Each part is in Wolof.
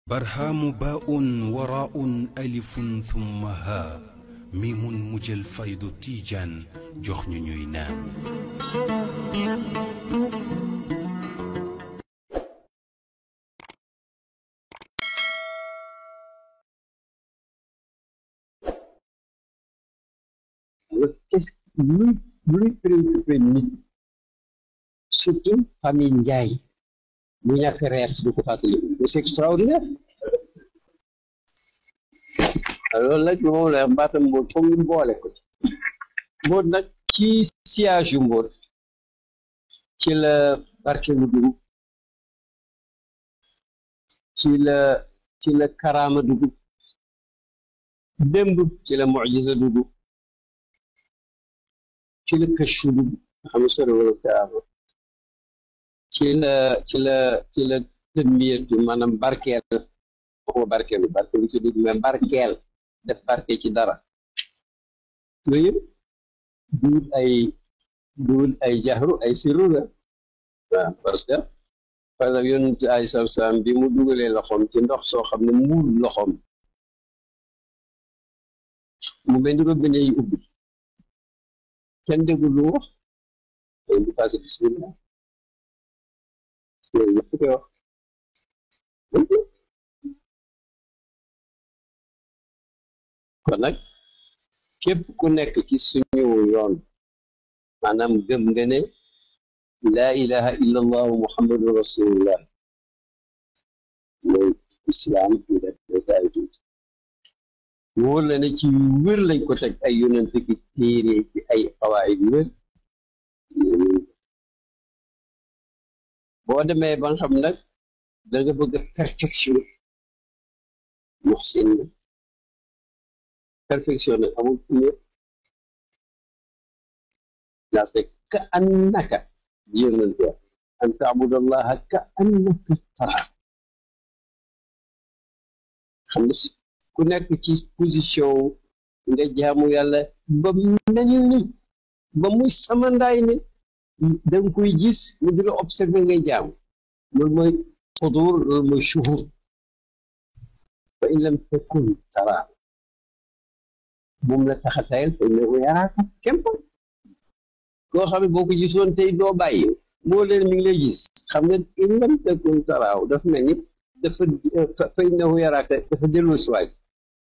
برهام باء وراء ألف ثم ها ميم مجل فيض تيجان جخن نينان alors qu'est-ce luy luy préoccupé nit surtout famille Ndiaye mu ñàkk reer si du ko fàttali c'est extraordinaire loolu nag moom la mbaatam mbóot foog ñu boole ko ci mbóot nag ci siège yu mbóot ci la barke mu dugg ci la ci la karaama dugg démb ci la mucjisa dugg ci la kashfu dugg xam nga sore wala karaama ci la ci la ci la tëmmiyatu maanaam barkeel waxuma barkeelu barkeelu ci dugg mais barkeel def barke ci dara yooyu yëpp duul ay duul ay jaxru ay sirru la waaw parce que par exemple yonent ay saw saam bi mu dugalee loxoom ci ndox soo xam ne muur loxoom mu mel ni robinet yi ubbi kenn déggul lu wax day di passé bismillah yooyu yëpp koy wax kon nag képp ku nekk ci suñu yoon maanaam gëm nga ne laa ilaha illa allahu muhammadu rasulullah mooy islaam ñu def ay tuuti wóor la ne ci wér lañ ko teg ay yonent ki téere ci ay xawaayid wér boo demee ba nga xam nag da nga bëgg a perfection muxsin na perfection nag amul ne daa fekk ka annaka yonent ya an taabudallaha ka annaka tara xam nga ku nekk ci position nga jaamu yàlla ba mel ni ba muy samandaay ne da nga koy gis mu di la observé ngay jaamu loolu mooy xudur loolu mooy shuhur fa in lam takun tara moom la tax a tayal fa innahu yaraaka képp koo xam ne boo ko gisoon tey doo bàyyi moo leen mi ngi lay gis xam nga in lam takun taraaw dafa mel ni dafa fa innahu yaraaka dafa delloo si waay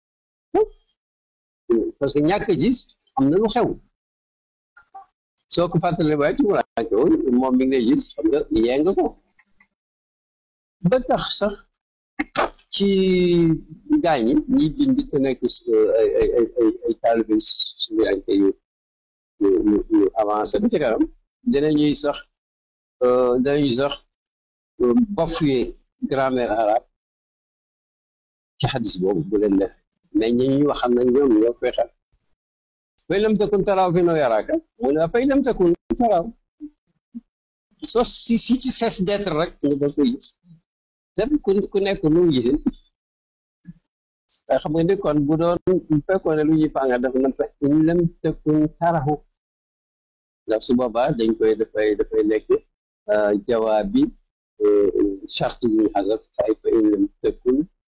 parce que ñàkk gis am na lu xew soo ko fàttalee waaye tumuraanke woon moom mi ngi lay gis xam nga yee nga ko ba tax sax ci gaañi ñi bind te nekk ay ay ay ay ay taalibe suñuanke yu yu yu avancé ba ci kanam dinañuy sax dinañuy sax bafoué grammaire arabe ci xadis boobu bu leen def mais ñi ñuy waxal nag ñoom ñoo koy xam fay lam takun taraaw fi noo yaraaka mu ne fay lam takun taraaw soo si si ci cesse d'être rek nga da koy gis te ku ku nekk lu mu gisin waaye xam nga ni kon bu doon bu fekkoon ne lu ñuy fànga def na fa in lam takun tarahu ndax su boobaa dañ koy dafay dafay nekk jawaab bi charte yu ñu xasaf fay fa in lam takun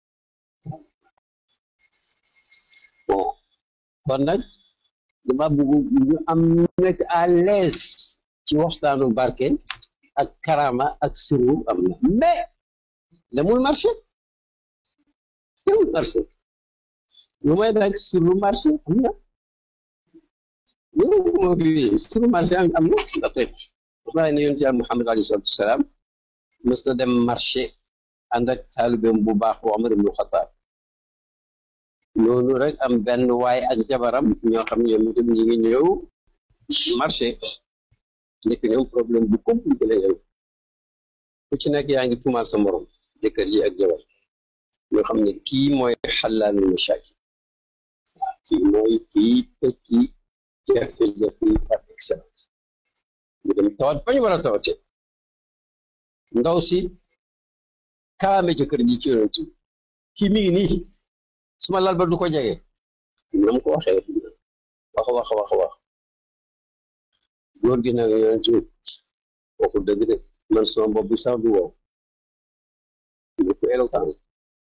bon kon nag dama bëgg ñu am nekk à l'aise ci waxtaanu barke ak karama ak siru am na mais demul marché demul marché lu may nag siru marché am na loolu moo fi siru marché am am na ndaxte wax naa ne yoon ci yàlla Muhammad alayhi salaatu wasalaam mës na dem marché ànd ak taalibeem bu baax bu Omar ibnu Xataab noonu rek am benn waay ak jabaram ñoo xam ñoom itam ñi ngi ñëw marché nekk ñoom problème bu compliqué la yow ku ci nekk yaa ngi tuumaal sa morom jëkkër ji ak jabar ñoo xam ne kii mooy xalaalul machaakil waaw kii mooy kii tekki jafe-jafe yi par excellence ñu dem tawat bañ war a tawate ndaw si kaame jëkkër ji ci yonent kii mi ngi nii suma lal ba du ko jege nam ko waxee wax wax wax wax góor gi nag yonent waxu dëgg de man sama bopp bi sax du wow bu ko éloquent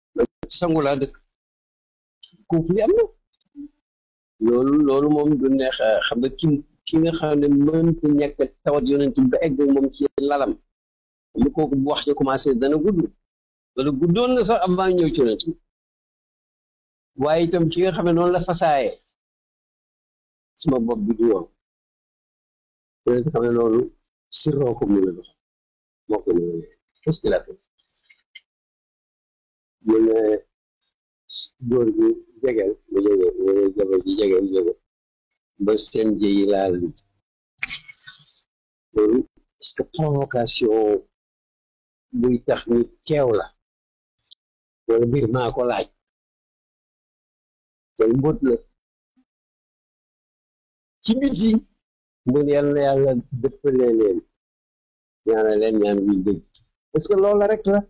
ci sangu laa dëkk conflit am na loolu loolu moom du neex xam nga ki ki nga xam ne mënta ñàkk tawat yonent ba egg moom ci lalam lu kooku bu wax ja commencé dana gudd wala guddoon na sax avant ñëw ci yonent waaye itam ki nga xam ne noonu la fasaaye suma bopp bi du yoon yonent xam ne loolu sirroo ko mu la dox moo ko ne qu'est-ce qu'il a fait mu ne góor gi jegeel mu jege mu ne jabar ji jegeel jege ba seen jëyi laal loolu est-ce que provocation buy tax ni teew la wala mbir maa ko laaj te mbóot la ci biti mun yàlla yàlla dëppalee leen ñaana leen ñaan buy dëgg est-ce que loolu rek la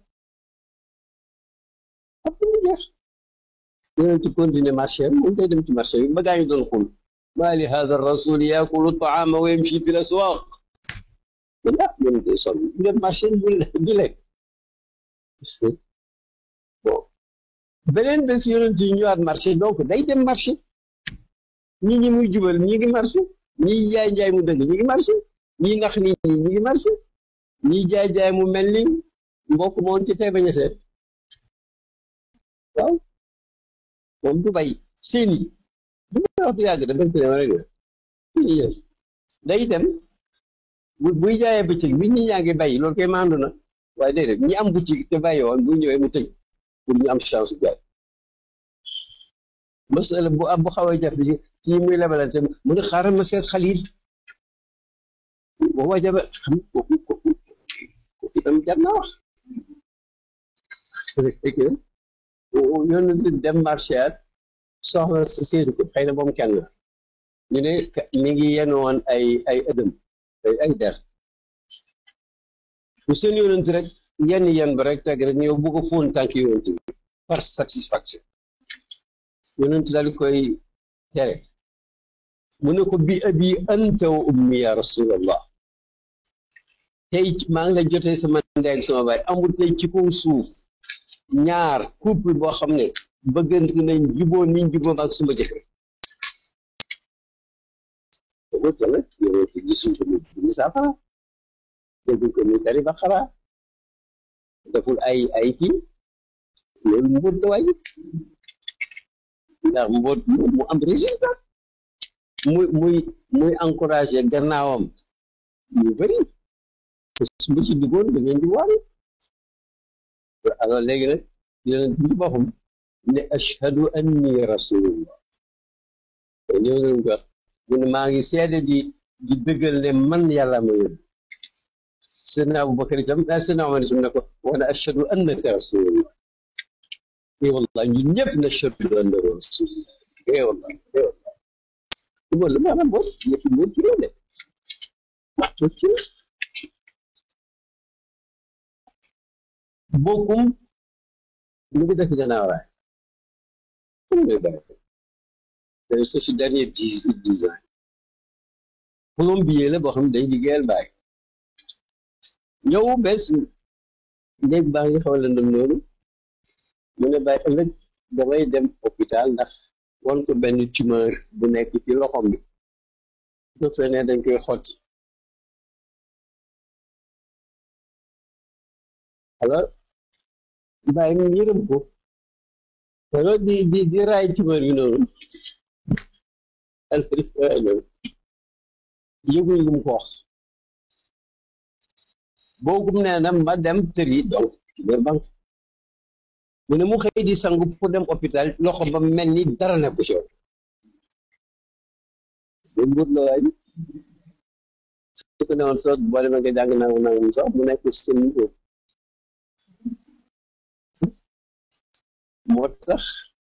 ap mu jeex yoneen ci continuer marché moom day dem ci marché bi ba gaañu doon xul maa li hada rasul yaakulu taama wa yamshi fi laswaq man ah yoneen day sonn du dem marché du lekk bon beneen bés yoneen ci ñëwaat marché donc day dem marché ñi ñi muy jubal ñi ngi marché ñi jaay jaay mu dëgg ñi ngi marché ñi nax nit ñi ñi ngi marché ñi jaay jaay mu mel ni mbokk moon ci tey bañ a seet waaw moom du bay seeni du ma wax du yàgg dafa ci dem rek la seeni yes day dem bu buy jaayee bëccëg bi ñi ñaa ngi bay loolu koy maandu na waaye déedéet ñi am boutique te bàyyi woon bu ñëwee mu tëj pour ñu am chance jaay masala bu am bu xaw a jafe ci muy lebalante mu ne xaaral ma seet xalil booba jabe xam kooku kooku kooku itam jar naa wax rek yoonu si dem marché at soxla si séedu ko xëy na moom kenn la ñu ne mi ngi yenn woon ay ay ëdëm ay ay der bu seen yonent rek yenn yenn ba rek teg rek ñëw bu ko fóon tànk yonent bi par satisfaction yonent daal di koy tere mu ne ko bi abi anta wa ummi ya rasulallah tey maa ngi la jotee sama ndey ak sama baay amul tey ci kaw suuf ñaar couple boo xam ne bëggante nañ juboo niñ juboo ak suma jëkkër boobu tamit yow ci gisuñ ko ni saafara dégguñ ko ni tari ba xara deful ay ay kii loolu mbóot da waay ndax mbóot mu am résultat muy muy muy encouragé gannaawam ñu bëri bu ci duggoon da ngeen di waari alors léegi nag yonent bi boppam ne ashhadu anni rasulullah te ñëw nañ ko mu ne maa ngi seede di di dëggal ne man yàlla ma yóbbu sëdna Abubakar itam sëdna Omar itam ne ko wana ashhadu annaka rasulullah eh wallah ñun ñëpp nashhadu annaka rasulullah eh wallah eh wallah loolu maanaam boo yëfi mbir ci de waxtu ci bokkum mu ngi def gannaaw raay comme ngay bàyyi ko te c'est ci dernier dix dix ans plombier la boo xam ne dañ liggéeyal bàyyi ñëw bés néeg baa ngi xaw a lëndëm noonu mu ne bàyyi ëllëg damay dem hôpital ndax won ko benn tumeur bu nekk ci loxom bi docteur ne dañ koy xotti alors bàyyi mu yërëm ko alors di di di raay tumeur bi noonu yëguñ lu mu ko wax boogum nee na ma dem tëri donc tumeur banque mu ne mu xëy di sangu pour dem hôpital loxo ba mel ni dara nekku ci woon bu mbut la waay su ko newoon soo boo demee nga jàng nangu nangu sax mu nekk si seen niveau moo tax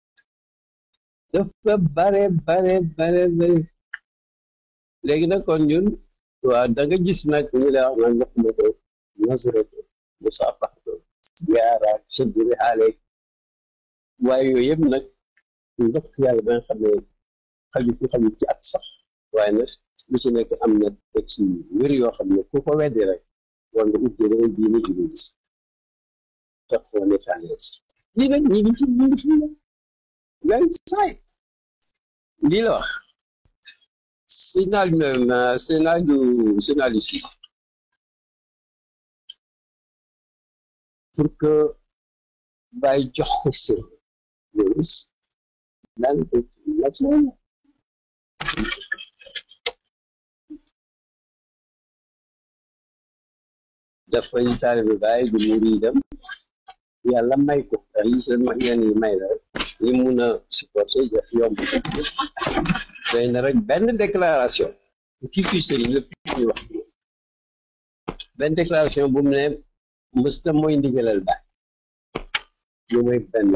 dafa bare bare bare bare léegi nag kon ñun waaw da nga gis nag ñu lay wax naan ndox ma ko nasaratu musaafaxatu ziyaara sëdduri xaale waaye yooyu yëpp nag ndox yàlla ba nga xam ne xaju fi xaju ci at sax waaye nag lu ci nekk am na texte yu wér yoo xam ne ku ko weddi rek war nga ut jëlee diine ji gis tax foo nekk à l'aise lii nag ñi ngi ci ñi ngi fi ngay saay lii la wax sénal sénalu sénalu six pour que bàyyi jox ko sër loolu daan ko naturel dafa ñu taalibe bàyyi du muridam yàlla may ko ndax yi seen yenn yi may la rek yi mun a supporter def yomb doy na rek benn déclaration kii kuy sëriñ lépp ñu wax benn déclaration bu mu ne mësta mooy ndigalal baay lu mooy benn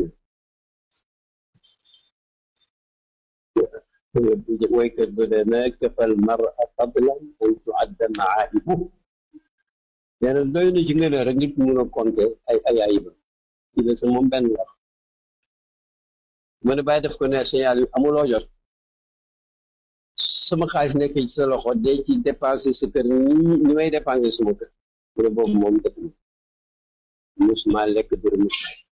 woykat ba de na kafal mara fadlan an tuadda maaibu nee na doy na ci ngeen rek nit mun a compter ay ay ayibam ci la sa moom benn wax mu ne bàyyi def ko ne signal yi amuloo jot sama xaalis nekk ci sa loxo dee ci dépensé sa kër ni ni may dépensé suma kër mu ne boobu moom def na musuma lekk dërëm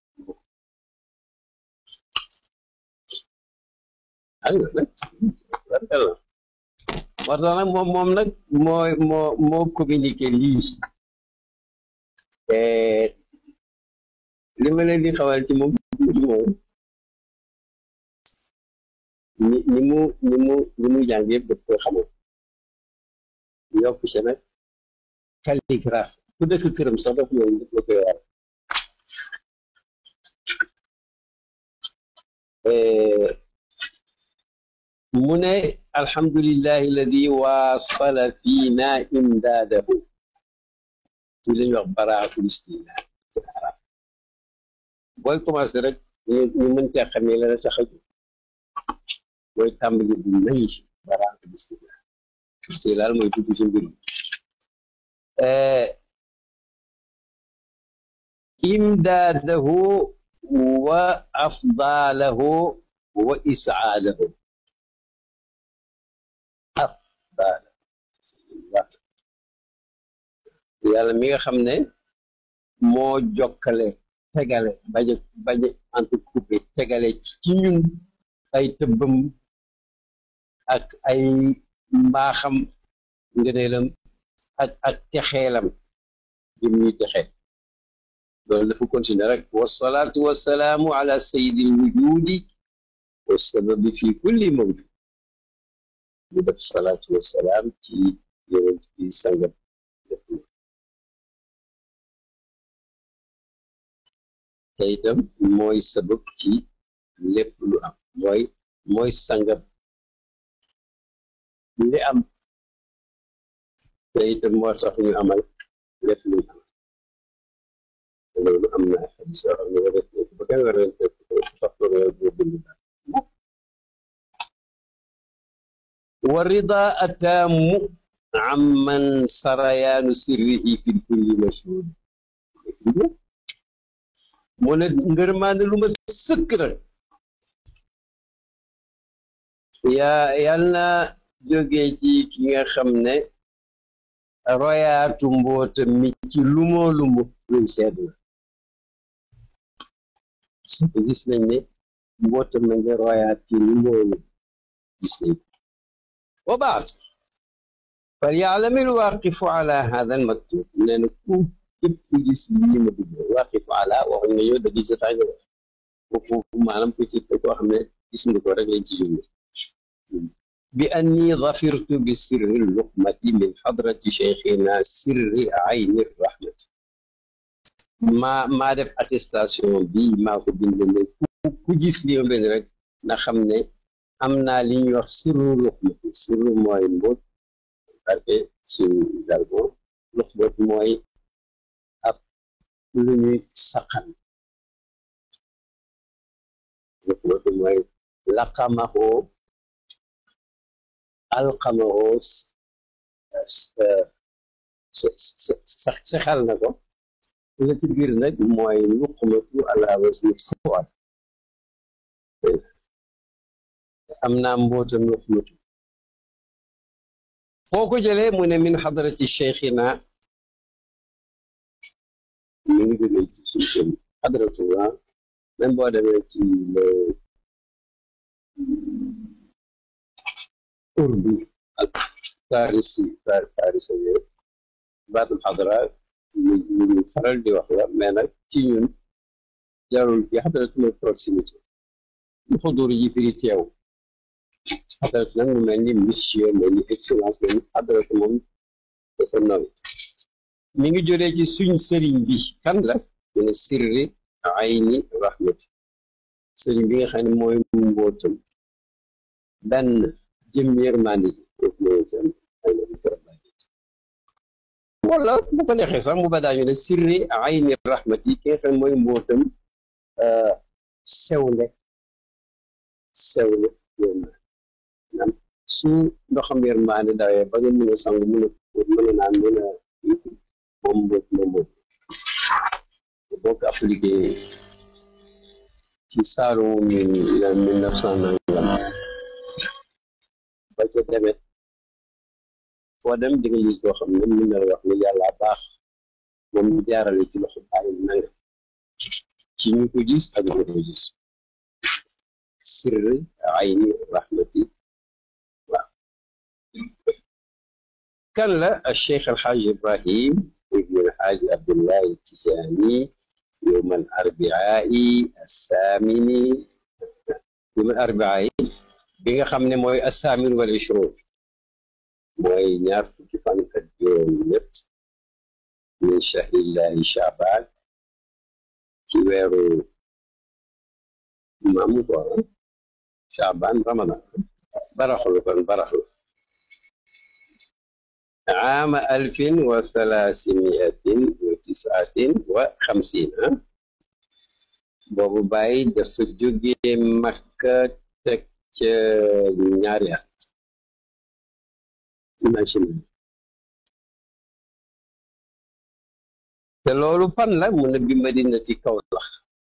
aywa nag wargal na moo tax nag moom moom nag moo moo moo communiqué lii li ma leen di xawal ci moom moom ni ni mu ni mu ni mu jàng yëpp daf koy xamoon yokk ci nag calligraphe ku dëkk këram sax daf ñëw daf la koy war mu ne alhamdulillahi alladi waasala fiina imdaadahu ci lañu wax baraatul istina ci arab booy commencé rek ñu mën cee xamee la tax a jóg mooy tàmbali bu nay baraatul istina istilaal mooy dugg ci mbir mi imdaadahu wa afdaalahu wa isaadahu afdaal yàlla mi nga xam ne moo jokkale tegale bañ a bañ a entrecoupé tegale ci ñun ay tëbbam ak ay mbaaxam ngëneelam ak ak texeelam jëm ñuy texee loolu dafa continuer rek wasalaatu wasalaamu ala sayidi lwujudi wasababi fi kulli mawjud mu def salaatu wasalaam ci yonent bi sangam te itam mooy sabab ci lépp lu am mooy mooy sangam li am te itam moo tax ñu amal lépp lu am loolu am na xadis yoo xam ne nga def ba kenn war leen fekk sax ko réew boo bind daal wa rida ataamu amman sarayaanu sirrihi fi kulli mashhud mu ne ngërmaande lu ma sëkk nag yaa yal na jógee ci ki nga xam ne royaatu mboota mi ci lumoo lumu luñ seet na parce que gis nañ ne mboota ma nga royaat ci lumoo lumu gis nañ wa baad fal yaalamil waaqifu ala hada al maktub nee na ku képp ku gis lii ma dugg waaqifu ala waxuñ nga yow da gis sa tànga wax foofu maanaam ku ci koo xam ne gis nga ko rek lañ ci jublu bi anni dafirtu bi sirri luqmati min xadrati cheikhina sirri ayni rahmati maa maa def attestation bi maa ko bind ne ku gis li ma benn rek na xam ne am naa li ñuy wax sirru luqmati sirru mooy mbóot parce que suñu jargon luqmat mooy ab lu ñuy saqan luqmat mooy laqamaxoo alxamaxoo saxal na ko la ci biir nag mooy luqmatu ala wasni fuad am naa mbootam luqmatu foo ko jëlee mu ne min xadarati cheikhina mi ngi jógee ci suñu seen xadaratullah même boo demee ci le urdu ak farisi farisi yooyu baatul xadra ñu ñu faral di wax la mais nag ci ñun jarul yi xadarat mooy proximité ci xudur yi firi teew xadarat nag mu mel ni monsieur mel ni excellence mel ni xadarat moom dafa naw mi ngi jëlee ci suñ sëriñ bi kan la mu ne sirri ayni rahmati sëriñ bi nga xam ne mooy mbootam benn jëm yërmande ji foofu mooy jëm ay na wala bu ko neexee sax mu ba daañu ne sirri ayni rahmati ki nga xam ne mooy mbootam sewnde sewnde yërmande maanaam su ndoxam yërmande dawee ba nga mën a sangu mën a mën a naan mën a moom mboot moom moom boo ko appliqué ci saaru min mille neuf cent nangam ba ca demet foo dem di nga gis boo xam ne mën na wax ne yàlla baax moom ñu jaarale ci loxo bàyyi nangam ci ñu ko gis ak ñu ko gis sirri ayni rahmati waaw kan la الشيخ الحاج إبراهيم ابن الحاج عبد الله التجاني يوم الأربعاء الثامن يوم الأربعاء بيغا خامني موي الثامن والعشرون موي ñaar fukki fan ak juróom ñett min shahrillahi Shaaban ci weeru maamu ko Shaaban Ramadan baraxlu kon baraxlu عام ألف وثلاثمائة وتسعة وخمسين boobu bàyyi dafa jóge Makka teg ca ñaari at imagine te loolu fan la mu ne bi Madina ci Kawlax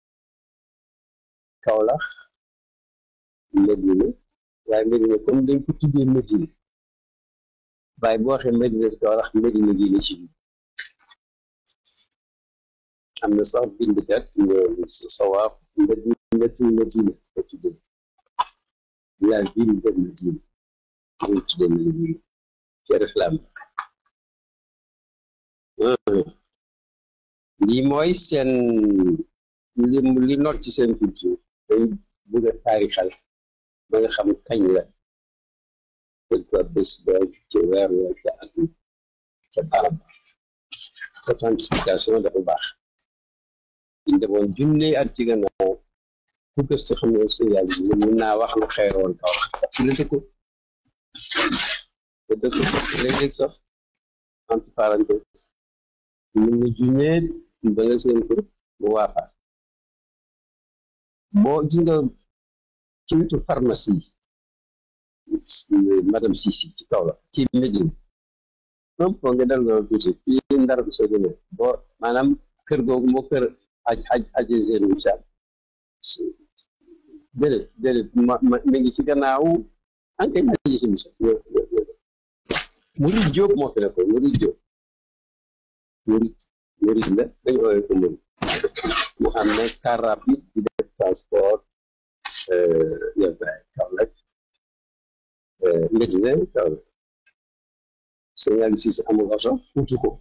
Kawlax Madina waaye Madina comme dañ ko tuddee Madina waaye boo waxee Madina Kawlax Madina gi la ci biir am na sax bindkat ñoom sawaab madinatu Madina ko tuddee la ville de Madina ñu tuddee Madina ci réclame lii mooy seen li li not ci seen culture dañ bëgg a taarixal ba nga xam kañ la dañ ko bés ba ci weer wa ca at ca barab authentification dafa baax ñu demoon junne at ci gannaaw ku gëstu xam ne su yàlla bi mën naa wax lu xeeroon kaw ci la dëkku te dëkku léeg-léeg sax entre parenthèse mën na junneet ba nga seen ko mu waafaat boo gis nga ci wetu pharmacie madame Sisi ci kaw la ci Médine moom foo nga dal nga tuuti fii ndar bu sa gëne boo maanaam kër googu moo kër aj aj aje seen wu caab déedéet déedéet ma ma mi ngi ci gannaaw ankañ aji si musa murid Jóob moo fi nekkoon murid Jóob murid murid la dañ ooyee ko murid mu xam ne car rapide di def transport yóbbaay Kaolack Médina Kaolack sëñ Aliou Cissé amul oto wutu ko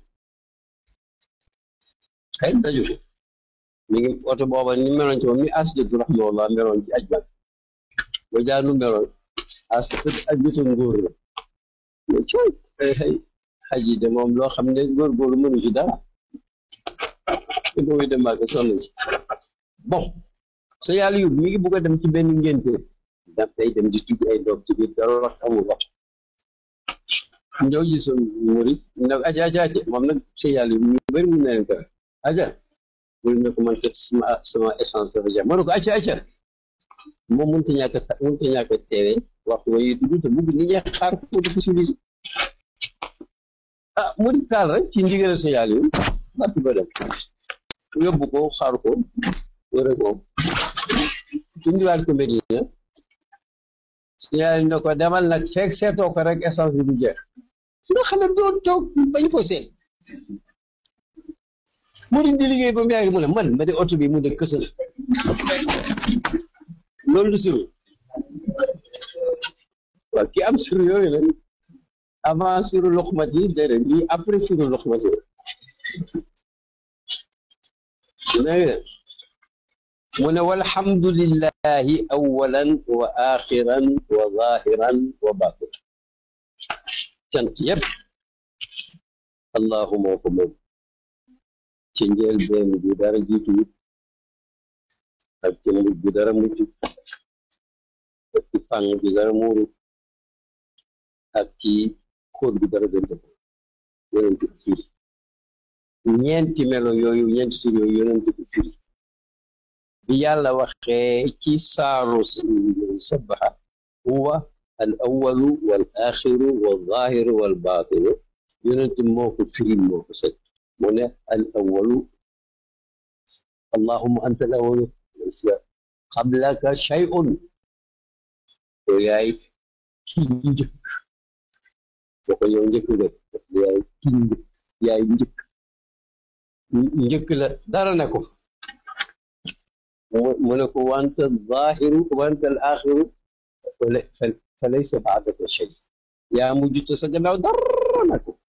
xëy daju fi mi ngi oto booba ni meloon ci moom ni asjatu rahmaallah meloon ci aj ban ba jaanu meloon as aj bitu nguur la mais ci xëy xaj yi de moom loo xam ne góorgóorlu mënu ci dara te boobu dem ak sonn ci bon sa yàlla yóbbu mi ngi bugg a dem ci benn ngénte daf day dem di tugg ay doom ci biir dara wax amul wax ñoo gisoon murit nag aca aca aca moom nag sa yàlla yóbbu ñu bëri mun na leen ko aca mu ne ko man kat sama sama essence dafa jeex ma ne ko acca acca moom mënut a ñàkk a mënut a ñàkk a teewe waxtu wa yi dugg te bugg nit ñi xaar ko dafa civilisé ah mu di taal rek ci ndigal sa yàlla yi bàtt ba dem yóbbu ko xaar ko wëre ko indiwaat ko Medina sa yàlla ne ko demal nag fekk seetoo ko rek essence bi du jeex nga xam ne doo toog bañ ko seet mu di liggéey ba mu yàgg mu ne man ma de oto bi mu de kësal loolu du siru waaw ki am siru yooyu nag avant siru luqmat yi déedéet lii après siru luqmat yi dégg mu ne walhamdulillahi awalan wa axiran wa zahiran wa batin cant yëpp allahu moo ko moom ci njël benn bi dara jiitu ak ci mujj bi dara mucc ak ci fàng bi dara muuru ak ci xóot bi dara gënt ko yonent ko firi ñeenti melo yooyu ñeenti tur yooyu yonent ko firi bi yàlla waxee ci saaru sabaxa huwa al awalu wal axiru wal zahiru wal batinu yonent moo ko firi moo ko sëg mu ne al awalu allahuma anta al awalu qablaka shay'un yow yaay ki njëkk boo ko yow njëkk nga yaay ki njëkk yaay njëkk njëkk la dara ne ko mu ne ko wanta zahiru wanta al axiru fa laysa baadaka shay yaa mujj te sa gannaaw dara ne ko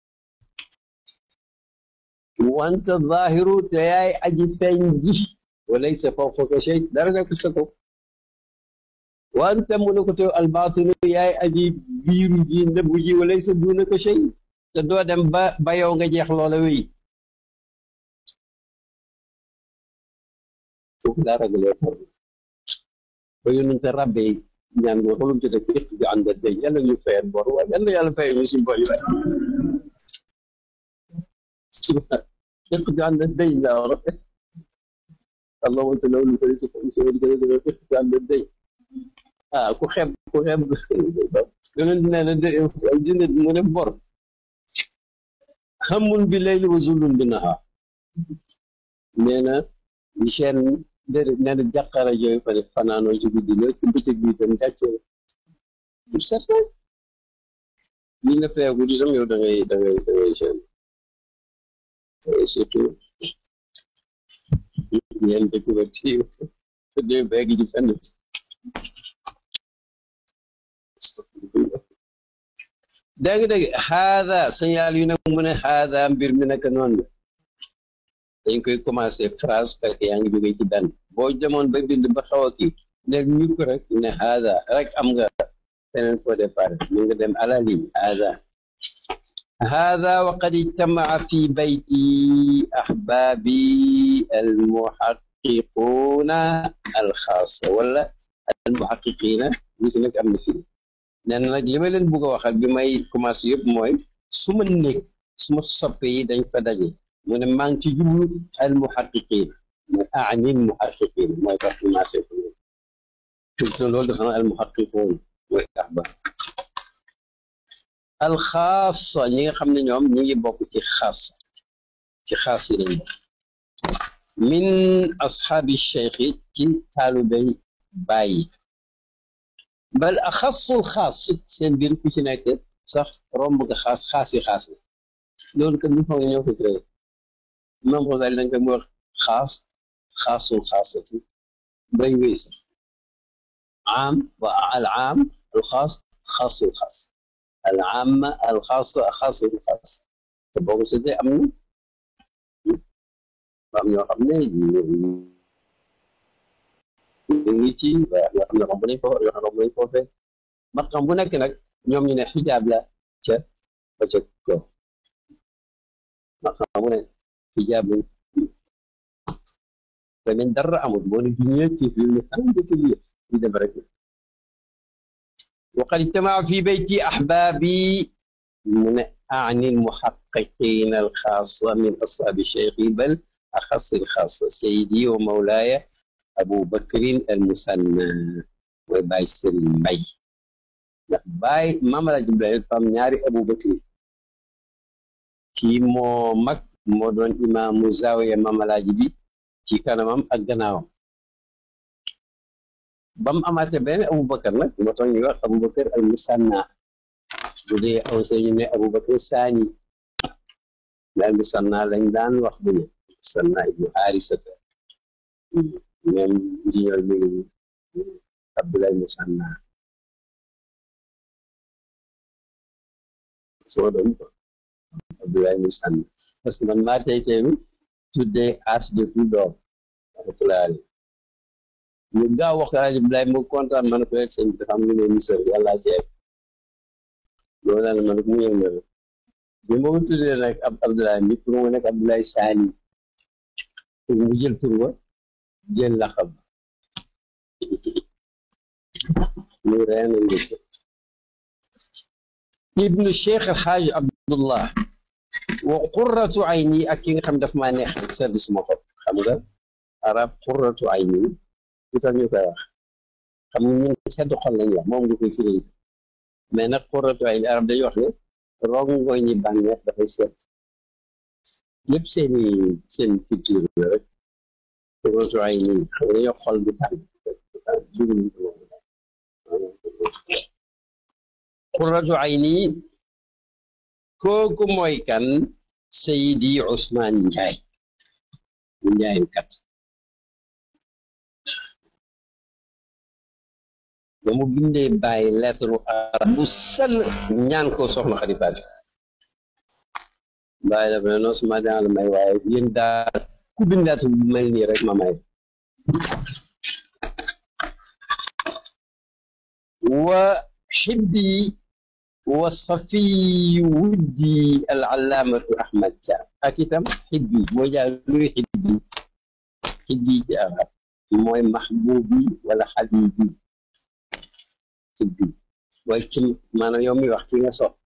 wanta zahiru te yaay aji feeñ ji wa laysa fawqaka shay dara ne ko sa kaw wanta mu ne ko te al baatinu yaay aji biiru ji nëbbu ji wa laysa duunaka shay te doo dem ba ba yow nga jeex loola wéy foofu laa ragalee for ba yonente rabbe ñaan nga xolum ci def yëpp ju ànd day yàlla ñu fayal bor waaye yàlla yàlla fayal ñu suñ bor yi waay yëpp ju ànd day laa war allahumma anta lawlu fa laysa fawqaka shay yëpp ju ànd day ah ku xeeb ku xeeb yonente nee na dina mu ne bor xamun bi layli wa zulun bi nahaar nee na seen déedéet nee na jàqara jooyu fa ne fanaanoo ci guddi la ci bëccëg bi itam jàcce du certain li nga feegu di dem yow da ngay da ngay da ngay seen surtout ñeen dëkk ba ci de beeg ji fenn dégg dégg xaada signal yu nag mu ne xaada mbir mi naka noonu la dañ koy commencé phrase fekk yaa ngi jógee ci benn boo demoon ba bind ba xaw a kii ne ñu ko rek ne haada rek am nga feneen foo départ mu nga dem ala ligne haada haada wa qad ijtamaa fi bayti ahbaabi almuhaqiquuna alxaasa wala almuhaqiqiina nit nag am na fii nee na nag li ma leen bugg a waxal bi may commencé yëpp mooy su ma nekk su ma soppe yi dañ fa daje mu ne maa ngi ci jublu al muhaqiqin mu aani muhaqiqin mooy tax commencé ko te loolu dafa na al muhaqiqun mooy ahba al xaasa ñi nga xam ne ñoom ñi ngi bokk ci xaas ci xaas yi lañ bokk min ashaabi cheikhi ci taalubey bàyyi bal axasul xaas seen biir ku ci nekk sax romb nga xaas xaas yi xaas la loolu kat ñu foog ñoo ko créé imam Xasaali dañ koy wax xaas xaasul xaasati bay wéy sax am wa al am al xaas xaasul xaas al amma al xaas xaasul xaas te boo ko seetee am na am ñoo xam ne ñu ngi ci waaye am ñoo xam ne romb nañ ko yoo xam ne romb nañ ko fee maqam bu nekk nag ñoom ñu ne xijaab la ca ba ca kaw maqam bu nekk xijaab lañ te nañ dara amul boo ne juñee ci fi mu xam dëkk lii ñu dem rek وقد اجتمع في بيتي أحبابي من أعني المحققين الخاصة من أصحاب الشيخ بل أخص الخاصة سيدي ومولاي أبو بكر المثنى وباي سليم باي باي ماما لا جبلا فام ñaari Abu Bakr kii moo mag moo doon imaamu zawiya mamalaaji bi ci kanamam ak gannaawam ba mu amaatee benn Aboubacar nag moo tax ñuy wax Aboubacar al musanna bu dee aw ñu ne Aboubacar saani al musanna lañ daan wax bu ne musanna ibnu Haarisata ñoom ingénieur bi ngi Abdoulaye Moussanna soo doon ko Abdoulaye Moussanna parce que man maa tey teylu tuddee as de tout doom rahmatullahi ñu gaaw wax alaaji Abdoulaye mu kontaan man ko rek sëñ bi dafa am lu ne misër yàlla ceeb loolu la man mu yëg na bi ma ko tuddee nag ab Abdoulaye mi pour mu nekk Abdoulaye Sani pour mu jël tur ba jël laxab ñu reen ngi ibnu cheikh alxaaj abdullah wa qurratu ayni ak ki nga xam daf maa neex sedd suma xol xam nga arab qurratu ayni lu tax ñu koy wax xam nga ñun sedd xol lañu wax moom nga koy firi mais nag qurratu ayni arab dañuy wax ne rongo ñi bànneex dafay sedd lépp seeni seen culture la rek qurratu ayni xam nga dañoo xol bu tàng qurratu ayni kooku mooy kan Seydi Ousmane Njaay Njaay kat ba mu bindee bàyyi lettre arab bu sell ñaan ko soxna xalifaat bàyyi dafa ne non suma dana la may waaye yéen daal ku bind lettre bu mel nii rek ma may wa xibbi wa safi wuddi al allaamatu ahmad Thiam ak itam xibbi boo jaay luy xibbi xibbi ci arab mooy maxbuubi wala xabibi xibbi mooy ki maanaam yow mi wax ki nga sox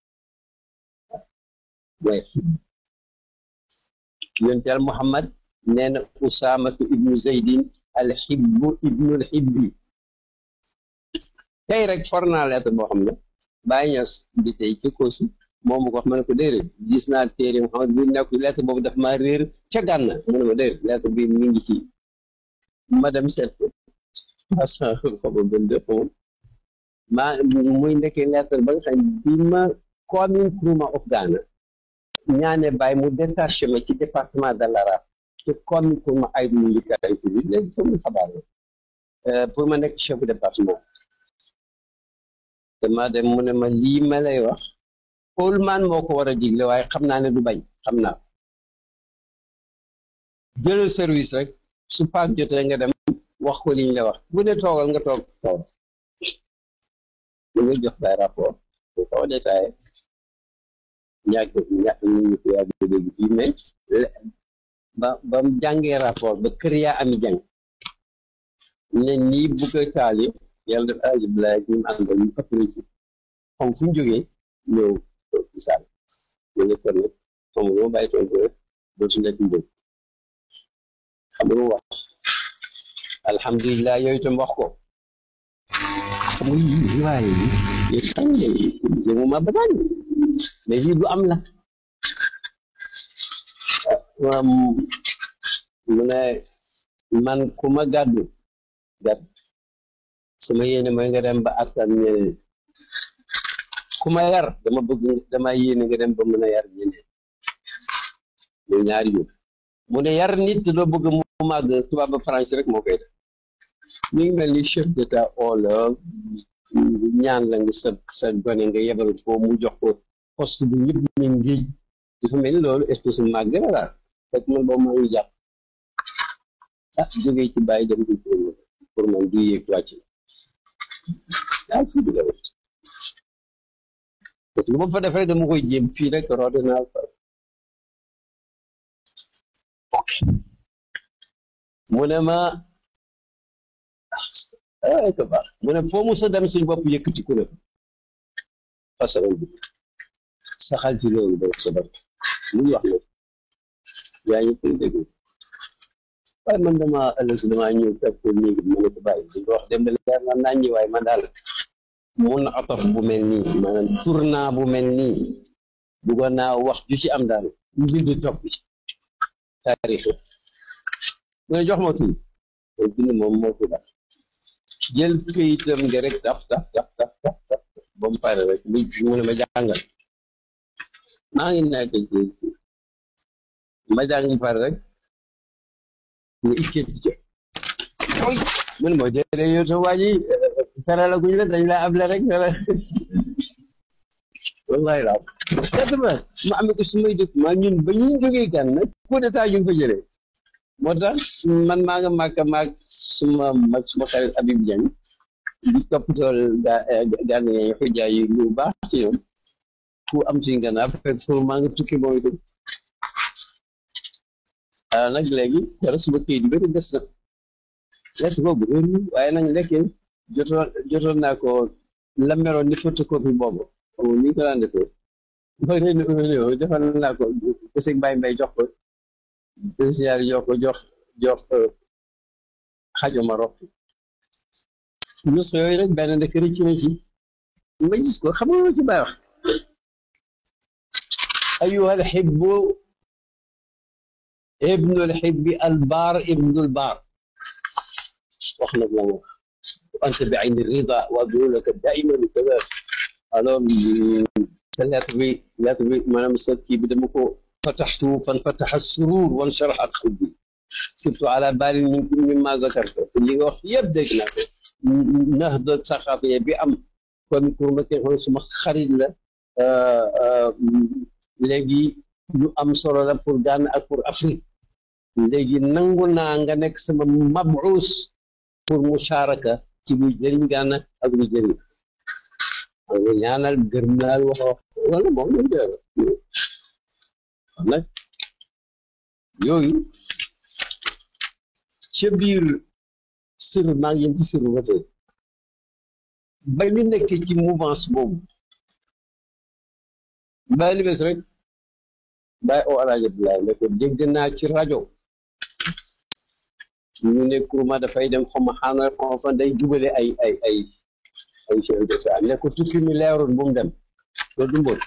mooy xibbi yonte al muhammad nee na usaamatu ibnu zeydin al xibbu ibnul xibbi tey rek for naa lettre boo xam ne bàyyi ñas bi tey ci Kosi moom mu ko wax ma ne ko déedéet gis naa téere Muhammad bi nekk lettre boobu daf ma réer ca gànna mu ne ma déedéet lettre bi mi ngi ci ma dem seet ko parce que xoba bën def moom maa muy nekkee lettre ba nga xam bi ma commune Nkrumah of Ghana ñaane bàyyi mu détaché ma ci département de l'Arab ci commune Nkrumah ay mu likaay bi léegi sama xabaar la pour ma nekk chef département dama dem mu ne ma lii ma lay wax Oulman moo ko war a digle waaye xam naa ne du bañ xam naa jëlal service rek su paak jotee nga dem wax ko liñ la wax bu ne toogal nga toog toog mu nga jox lay rapport bu kaw détaillé ñàkk ñàkk ñu ñu ko yàgg dégg fii mais ba ba mu jàngee rapport ba kër yaa ami jàng ne nii bu ko taali yàlla def alaaji Abdoulaye ak ñu mu àndal ñu ëpp nañ si xam fu ñu jógee ñëw ci saal ñu ne kon nag xam nga ma bàyyi toon ko rek dootu nekk mbëg xam nga wax alhamdulilah yooyu itam wax ko xam nga yi riwaaye yi yi xam ne yëngu ma banaan mais lii du am la mu ne man ku ma gàddu gàddu sama yéene mooy nga dem ba attan ñeneen ku ma yar dama bëgg dama yéene nga dem ba mën a yar ñeneen ñu ñaari yu mu ne yar nit doo bëgg mu màgg tubaab ba français rek moo koy def mi ngi mel ni chef d'état oola ñaan la nga sa sa gone nga yebal ko mu jox ko poste bi ñëpp ne ngéej dafa mel ni loolu espèce de màgg la daal fekk man boobu maa ngi jàpp ah jógee ci bàyyi dem di pour man du yéeg wàcc daal fii bi la wut parce que lu ma fa def rek dama koy jéem fii rek roote naa fa ok mu ne ma ay ko baax mu ne foo mu sa dem suñ bopp yëkkati ku ne façon bi saxal ci loolu ba sa bopp lu ñu wax la yaa ngi koy dégg waaye man dama ëllëg dama ñëw fekk ko néegi ma ne ko bàyyi di wax dem leer na naa ñi waaye man daal mun ataf bu mel nii maanaam tournant bu mel nii bëggoon naa wax ju ci am daal mbind topp ci taarix mu ne jox ma kii mooy bind moom moo ko def jël këyitam nga rek taf taf taf taf taf taf ba mu pare rek mu mu ne ma jàngal maa ngi nekk ci ma jàng mu pare rek nga ikkee ci jot coy mu ne moo déedéet yow sa waa ji fere la guñ la dañ la able rek fere wallahi laaw quatre vingt ma amee ko su may dëkk ma ñun ba ñuy jógee gan nag coup d'état ñu fa jëlee moo tax man maa nga màkk maag suma mag suma xarit Habib Diagne di toppatool ga gànn yi fa jaay lu baax ci ñoom ku am suñ gannaaw fekk pour maa nga tukki moom itam ah nag léegi dara suma këyit yu bëri des na lekk boobu réer waaye nag lekkee jotoon jotoon naa ko la meroon ni photocopie boobu xam ni ko daan defee ba réew mi defal naa ko kese mbay mbay jox ko président jox ko jox jox xajo Maroc nus yooyu rek benn ndek rëcc na ci ma gis ko xam nga ci bay wax ayuha alxibbu ibnu alxibbi albaar ibnu albaar wax nag la wax anta bi ayni rida wa adru laka daiman kada alors sa lettre bi lettre bi maanaam sa kii bi dama ko fataxtu fan fataxa surur wan sharaxa qalbi surtout ala baali mimma zakarta te li nga wax yëpp dégg naa ko nax da saxaafiya bi am kon pour ma kee xool suma xarit la léegi lu am solo la pour Ghana ak pour Afrique léegi nangu naa nga nekk sama mabuus pour musharaka ci luy jëriñ Ghana ak luy jëriñ xam nga ñaanal gërëm naa wax wax wala moom lañ koy wax nag yooyu ca biir sër maa ngi yem ci sër ba tey ba ñu nekk ci mouvance boobu bàyyi li bés rek bàyyi oo alaaji Abdoulaye ne ko dégg naa ci rajo ñu ne kurma dafay dem xaw ma xaana xaw fa day jubale ay ay ay ay chef de ça ne ko tukki mi leerul bu mu dem loolu du mbóot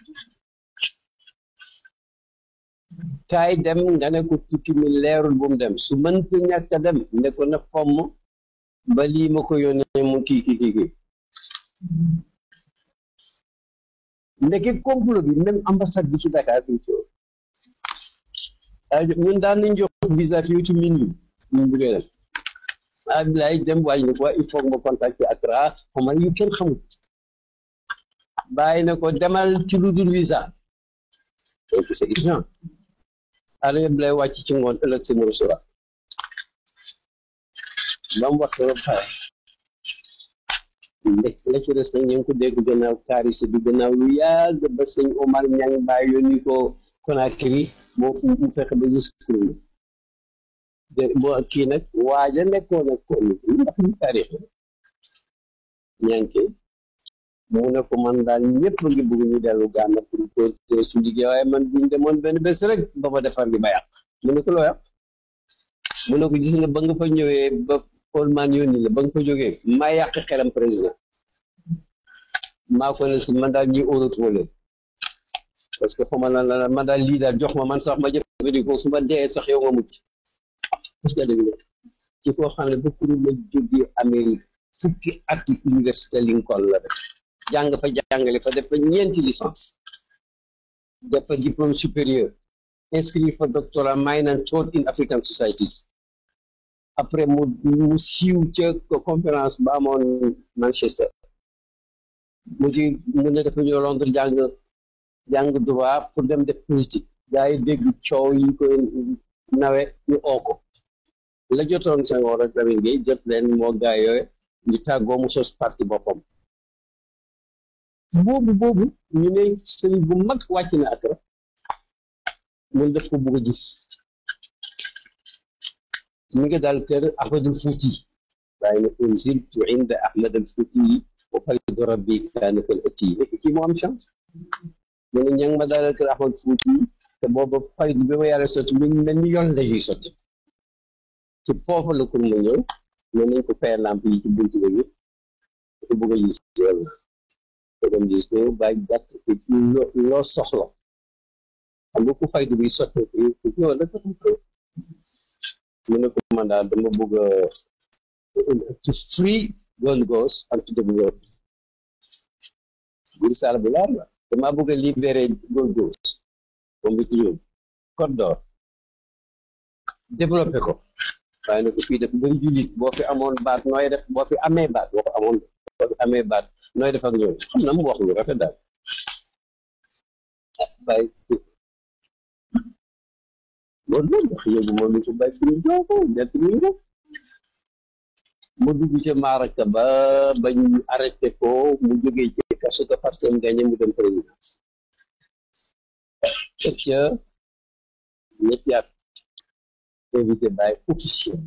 taay dem nga ne ko tukki mi leerul bu mu dem su mënta ñàkk a dem ne ko na fomm ba lii ma ko yónnee mu kii kii kii kii ndeke complot bi même ambassade bi ci Dakar bi ci ñun daan nañ jox visa fii ci minuit ñu bëggee dem Abdoulaye dem waaj ne ko il faut ma contacter Accra xama yu kenn xamul bàyyi na ko demal ci lu dul visa donc c'est urgent ala Abdoulaye wàcc ci ngoon ëllëg si mu recevoir ba mu wax ba pare ndek la ci des nag ñu ngi ko dégg gannaaw kaarisi bi gannaaw lu yàgg ba sëñ Omar Ñang bàyyi yónni ko Conakry moo mu fexe ba gis kuréel de boo kii nag waaja nekkoon ak kon ndax ñu taarix ñànke mu ne ko man daal ñëpp ngi bëgg ñu dellu Gànna pour continuer su liggéey waaye man buñ demoon benn bés rek ba ma defar gi ba yàq mu ne ko loo yàq mu ne ko gis nga ba nga fa ñëwee ba Paul man yónni la ba nga fa jógee maa yàq xelam président maa ko ne si man daal ñuy óoratoo parce que xaw ma lan la man daal lii daal jox ma man sax ma jëfandikoo su ma dee sax yow nga mucc parce que dëgg la ci koo xam ne ba kuréel la jógee Amérique fukki ati université Lincoln la def jàng fa jàngale fa def fa ñeenti licence def fa diplôme supérieur inscrit fa doctorat minor and third in African societies après mu mu siiw ca conférence ba amoon Manchester mu ci mu ne dafa ñëw Londres jàng jàng droit pour dem def politique gars yi dégg coow yi koy nawe ñu oo ko la jotoon Senghor ak Lamine Gueye jot leen moo gaay yooyu ñu tàggoo mu sos parti boppam boobu boobu ñu ne sëriñ bu mag wàcc na ak rek mun def ko bugg a gis mi ngi daal kër Ahmadul Fuuti waaye ne unziltu inda Ahmad al Fuuti wa faridu rabbi kaana fil ati nekk kii moo am chance mu ne ña ma daal kër Ahmad Fuuti te booba farid bi ma yàlla sotti mi ngi mel ni yoon la ñuy sotti ci foofu la kur mu ñëw ne nañ ko fay lamp yi ci buntu bi ko bëgg a gis yàlla ko dem gis ko ba gàtt te ci loo soxla xam nga ku faydu bi sotti ko ñëw la ko mu ne ko man daal dama bëgg to free Gold Coast and to develop biir saal bu laar la dama bëgg a libéré Gold Coast moom bi tudd Côte d'Or développé ko waaye nag fii dafa bëri jullit boo fi amoon baat nooy def boo fi amee baat boo ko amoon boo fi amee baat nooy def ak ñoom xam na mu wax lu rafet daal ah bàyyi loolu la wax yóbbu moom ni ko bàyyi fi ñu jox ko dett ñu ko mu dugg ca maaraka ba ba ñu arrêté ko mu jógee ci kaso ko parce que gagné mu dem présidence teg ca ñetti at invité bàyyi officiel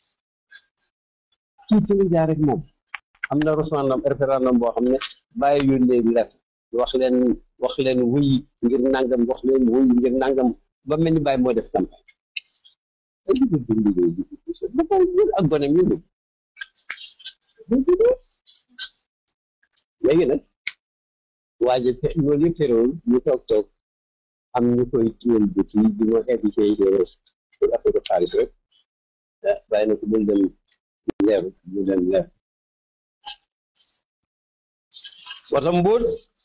kii ci la jaar rek moom am na référendum référendum boo xam ne bàyyi yónnee lettre wax leen wax leen wuy ngir nangam wax leen wuy ngir nangam ba mel ni bàyyi moo def campagne ay duga dundligéey bi ba pare ñun ak gonem ñu ni léegi nag waaje te loolu yëpp terewul ñu toog toog am ñu koy tuwal bët yi di ma invité pour affaire xaalis rek bàyyi na ko bul dem leer bu dem leer wata mbóot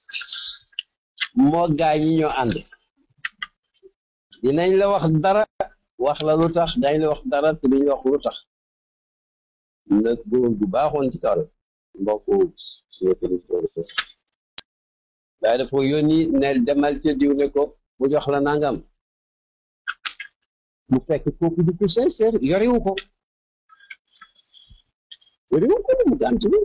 moo gaa ñi ñoo ànd dinañ la wax dara wax la lu tax dañ la wax dara te duñ wax lu tax nag góor bu baaxoon ci kaw la mbokk suñu kër waaye dafa yónni ne demal ca diw ne ko bu jox la nangam mu fekk kooku di ko sincère yorewu ko yorewu ko mu gànt bi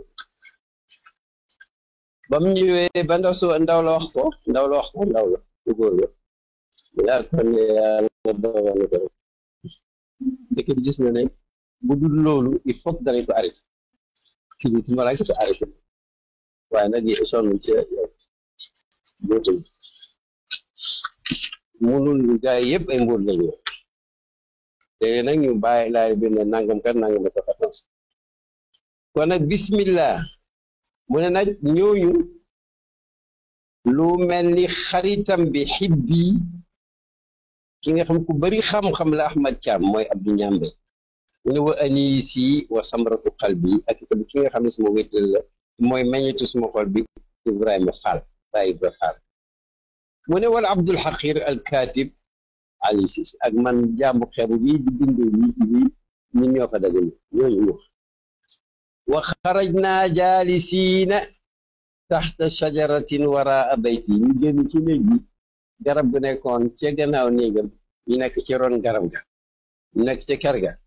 ba mu ñëwee ba ndaw so ndaw la wax ko ndaw la wax ko ndaw la ku góor la yaa ko ne yàlla dogal na ko rek dëkk bi gis na ne bu dul loolu il faut que danañ ko arrêté kii bi tuma ko arrêté waaye nag yi sonn ci bootul munul gaay yëpp ay mbóot lañu léegi nag ñu bàyyi laay bi ne nangam kat nangam ko attention kon nag bismillah mu ne nag ñooñu lu mel ni xaritam bi xibbi ki nga xam ku bari xam-xam la Ahmad Thiam mooy Abdou Ñambe mu ne wa anisi wa samratu qalbi ak itam ki nga xam ne suma wéttal la mooy meññetu suma xol bi Ibrahima Fall Baye Ibra Fall mu ne wala Abdul Xaqir al Katib Ali Sis ak man jàmbu xeebu bi di bindee lii ci lii ñun ñoo fa dajale ñooñu ñu wa xarajna jaalisiina taxta shajaratin waraa bayti ñu génn ci néeg bi garab gu nekkoon ca gannaaw néegam ñu nekk ci ron garab ga ñu nekk ca kër ga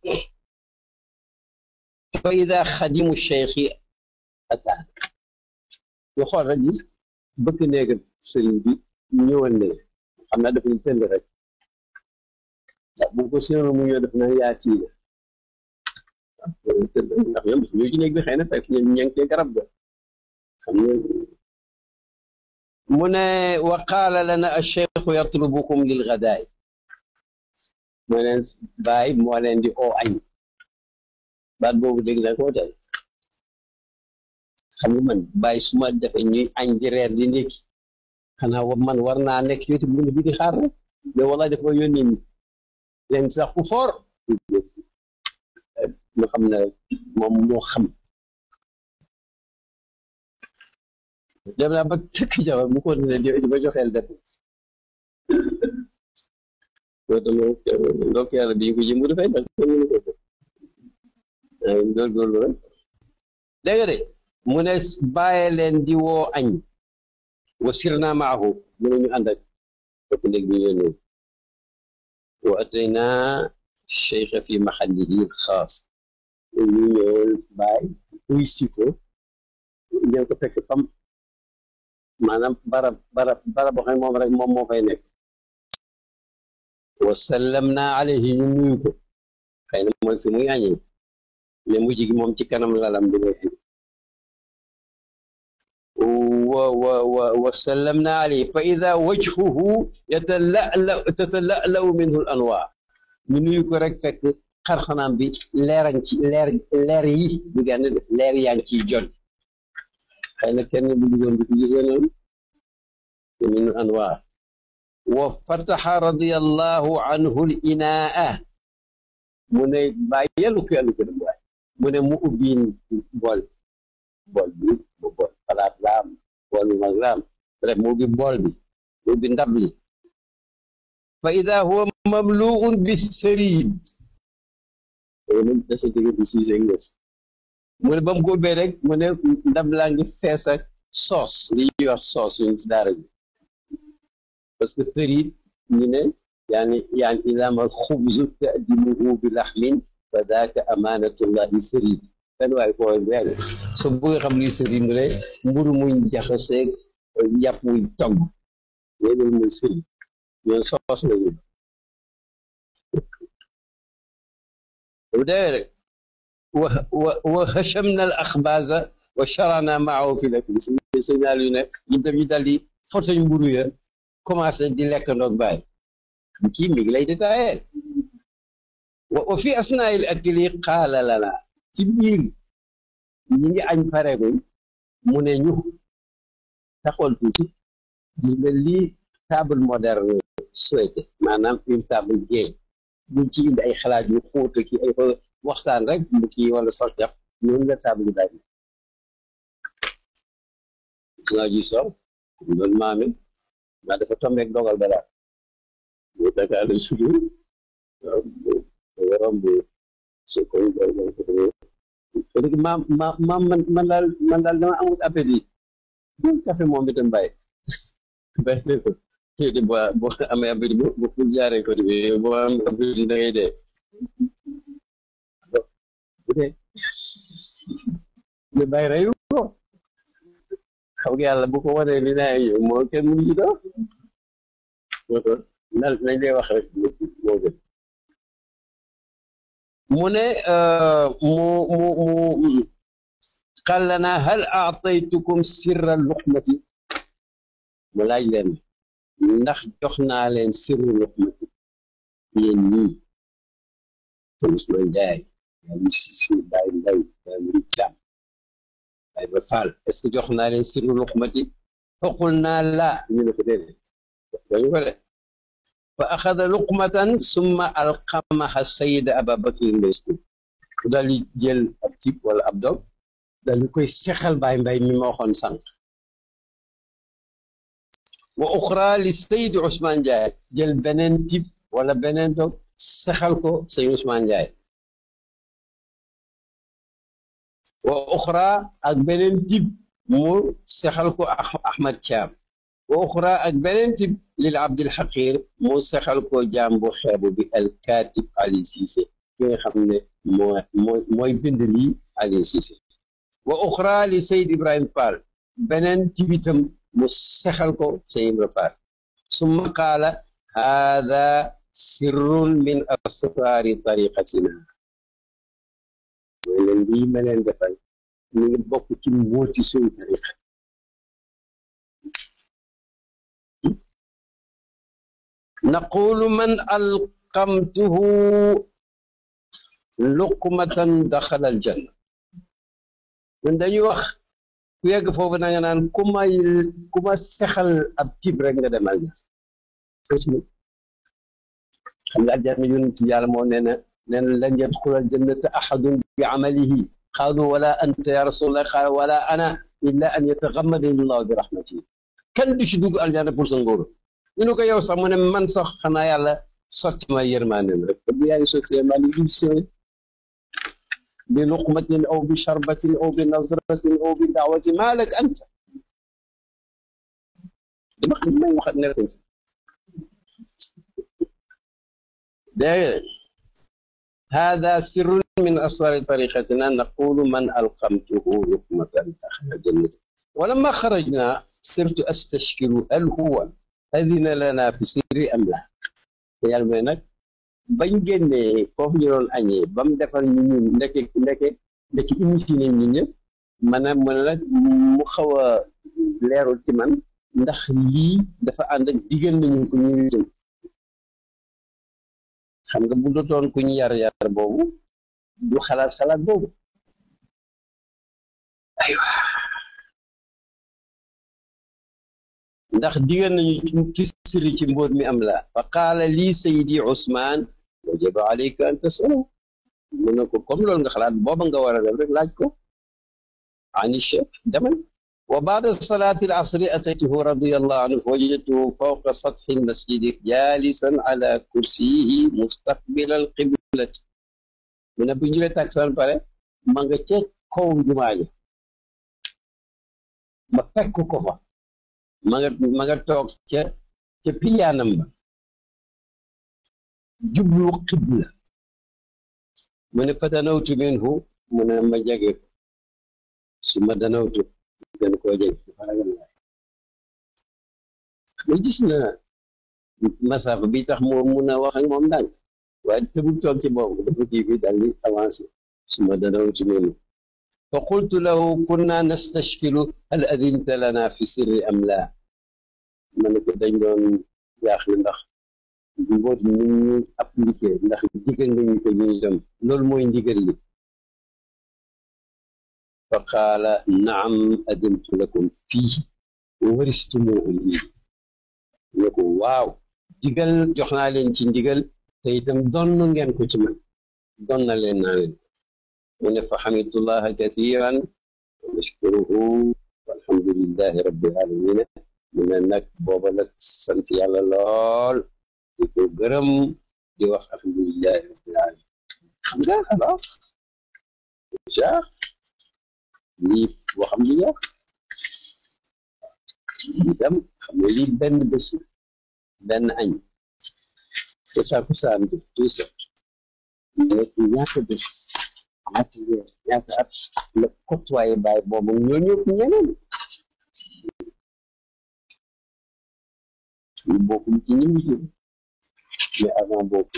fa ida xadimu cheikhi ataan ñu xool rek gis bëkk néegam sëriñ bi ñëwal ne xam naa dafa ñu tënd rek sax bu ko séenu mu ñëw def na yaa tiina ndax ñoom ñoo ci néeg bi xëy na fekk ñoom ña ngi cee garab ga xam nga mu ne wa qaala lana acheikhu yatlubukum lil gadaay moo leen baay moo leen di oo añ baat boobu dégg na ko tey xam nga man baay su ma defee ñuy añ di reer di ndékki xanaa wa man war naa nekk ci wetu bunt bi di xaar rek mais wala dafa yónnee ni leen sax ku foor ñu xam ne moom moo xam dem naa ba tëkk jabar mu ko ne di ba joxeel def loolu ndokk yàlla bi ñu ko jëmbu dafay def ko mënu ko def góorgóorlu rek dégg nga de mu ne bàyyi leen di woo añ wa sirna maahu mu ne ñu ànd ak fekk néeg bi ñu ñëw wa atayna cheikh fi maxallihi xaas ñu ñëwal baay uy si ko ñëw ko fekk fam maanaam barab barab barab boo xam ne moom rek moom moo fay nekk wa sallamna alayhi ñu nuyu ko xëy na mooy fi muy añee mais mujj gi moom ci kanam lalam bi ngay añ wa wa wa wa sallamna alayhi fa ida wajhuhu yatala'la tatala'la'u minhu al anwaar ñu nuyu ko rek fekk xarxanaam bi leerañ ci leer leer yi bu gànn def leer yaa ngi ciy jon xëy na kenn bu duggoon bi ko gisee noonu min anwaar wa fataxa radiyallahu anhu l inaa mu ne bàyyi yàllu ko yàllu ko dem waay mu ne mu ubbiin bool bool bi bu bool xalaat laam bool bi mag laam bref mu ubbi bool bi mu ubbi ndab li fa ida huwa mamluun bi sëriid loolu nag dasa jóge di siise ngës mu ne ba mu ko ubbee rek mu ne ndab laa ngi fees ak soos li ñuy wax soos yuñ si daara bi parce que sëriit ñu ne yaani yaani ilaama xubzu tadimuhu bi laxmin fa daaka amaanatullahi sëriit benn waaye ko bu yàgg so bëgg xam luy sëriit mu ne mburu muñ jaxaseeg yàpp wuñ togg loolu mooy sëriit ñoom soos lañu bu dee rek wa wa wa hachamna al axbaasa wa charana maahu fi lakli signal yu ne ñu dem ñu dal di fotoñ mburu ya commencé di lekk ndoog bàyyi kii mi ngi lay détaillé wa fi asnail akli qaala lana ci biir ñi ngi añ pareeguñ mu ne ñu taxool tuuti gis nga lii table moderne souhaité maanaam une table game buñ ci indi ay xalaat yu xóot ki ay waxtaan rek bu kii wala sortex noonu la table bi daal nga ji sor doon maami maa dafa tombeek dogal ba daal bu Dakar la sugi romb su koy léegi maam maam maam man man daal man daal dama amul appétit café moom itam bàyyi bàyyi ko kii di boo boo amee appétit bu bu jaaree ko di boo am appétit da ngay dee bu dee ñu bàyyi reyu ko xam nga yàlla bu ko wanee li naa yow moo kenn mënu ci doo moo tax nal nañ lay wax rek moo gën mu ne mu mu mu qal lana hal aataytukum sirra luqmati mu laaj leen ndax jox naa leen sirru luqmati yéen ñii te Ousmane Ndiaye yaa ngi si si Baye Mbaye yaa ngi Thiam Baye ba Fall est ce que jox naa leen sirru luqmati faqul naa laa ñu ne ko déedéet dañu ko de fa axada luqmatan summa alqamaha sayida ababakrin mbesku daal di jël ab tib wala ab dog daal di koy sexal Baye Mbaye mi ma waxoon sànq wa uxra li sayid Ousmane Ndiaye jël beneen tib wala beneen dog sexal ko sëñ Ousmane Ndiaye wa uxra ak beneen tib mu sexal ko Ahmad Thiam wa uxra ak beneen tib lil Abdil Xaqir mu sexal ko jaam bu xeebu bi al katib Ali Cissé ki nga xam ne moo mooy mooy bind lii Ali Cissé wa uxra li Seyd Ibrahim Fall beneen tibitam mu sexal ko Seyd Ibrahim Fall summa qaala haada sirrun min asraari tariqatina mooy leen lii ma leen defal ñu ngi bokk ci mbóoti suñu tariqa naqulu man alqamtuhu luqmatan daxala aljanna ñun dañuy wax ku yegg foofu na nga naan ku may ku ma sexal ab tib rek nga demal na xam nga aljanna yonent yàlla moo nee na nee na lan yadxula aljannata ahadun bi amalihi qaalu wala anta ya rasulallah qaala wala ana illa an yataxammadani llahu bi rahmatihi kenn du ci dugg aljanna pour sa ngóor ñu ne ko yow sax mu ne man sax xanaa yàlla sotti ma yërmaaneem rek bu yaa ngi sotti yërmaane bi sooy bi luqmatin aw bi sharbatin aw bi nazratin aw bi daawatin maa lak anta dama xam may waxat nekkuñ fi dégg هذا سر من أسرار طريقتنا نقول من ألقمته لقمة دخل الجنة ولما خرجنا صرت أستشكل هل هو أذن لنا في سر أم لا yàlla mooy nag bañ génnee foofu ñu doon añee ba mu defar ñu ñun ndeke ndeke ndeke initié nañ ñun ñëpp maanaam mu ne nag mu xaw a leerul ci man ndax lii dafa ànd ak digal nañu ko ñu jëm xam nga bu dotoon ku ñu yar yar boobu du xalaat xalaat boobu aywa ndax digal nañu ci siri ci mbóot mi am la fa qaala lii sayidi Ousmane wajaba alayka an tasala mu ne ko comme loolu nga xalaat booba nga war a def rek laaj ko ani cheikh demal wa baada salaati al asri ataytuhu radiyallahu anhu wajadtuhu fawqa satxi almasjidi jalisan ala kursiyihi mustaqbila alqiblati mu ne bu ñu lee takkusaan pare ma nga ca kaw jumaa ji ma fekk ko fa ma nga ma nga toog ca ca piliyaanam ba jublu xibla mu ne fa danawtu minhu mu ne ma jege ko su ma danawtu gën koo jege dafa ragal waay ma gis na masafa bi tax moo mun a wax ak moom ndànk waaye tëbul toog ci boobu dafa kii bi daal di avancé su ma danawtu minhu fa qultu lahu kunna nastashkilu hal adinta lana fi sirri am laa ma ne ko dañ doon jaaxle ndax mboot ni ñu appliqué ndax digal nga ñu ko ñu itam loolu mooy ndigal li fa qaala naam adintu lakum fii waristumuhu lii ne ko waaw digal jox naa leen ci ndigal te itam donn ngeen ko ci man don na leen naa leen mu ne fa xamidullah kathiran wa nashkuruhu walhamdulillahi rabbil alamina mu ne nag booba nag sant yàlla lool di ko gërëm di wax alhamdulillahi rabbil alamin xam nga alors déjà lii waxam du yàq itam xam nga lii benn bés benn añ te takkusaan bi tout ça nekk ñaata bés ñaata weer ñaata at la côtoyé baay boobu ñoo ñëpp ñeneen ñu bokkum ci ñi mu jëm mais avant boobu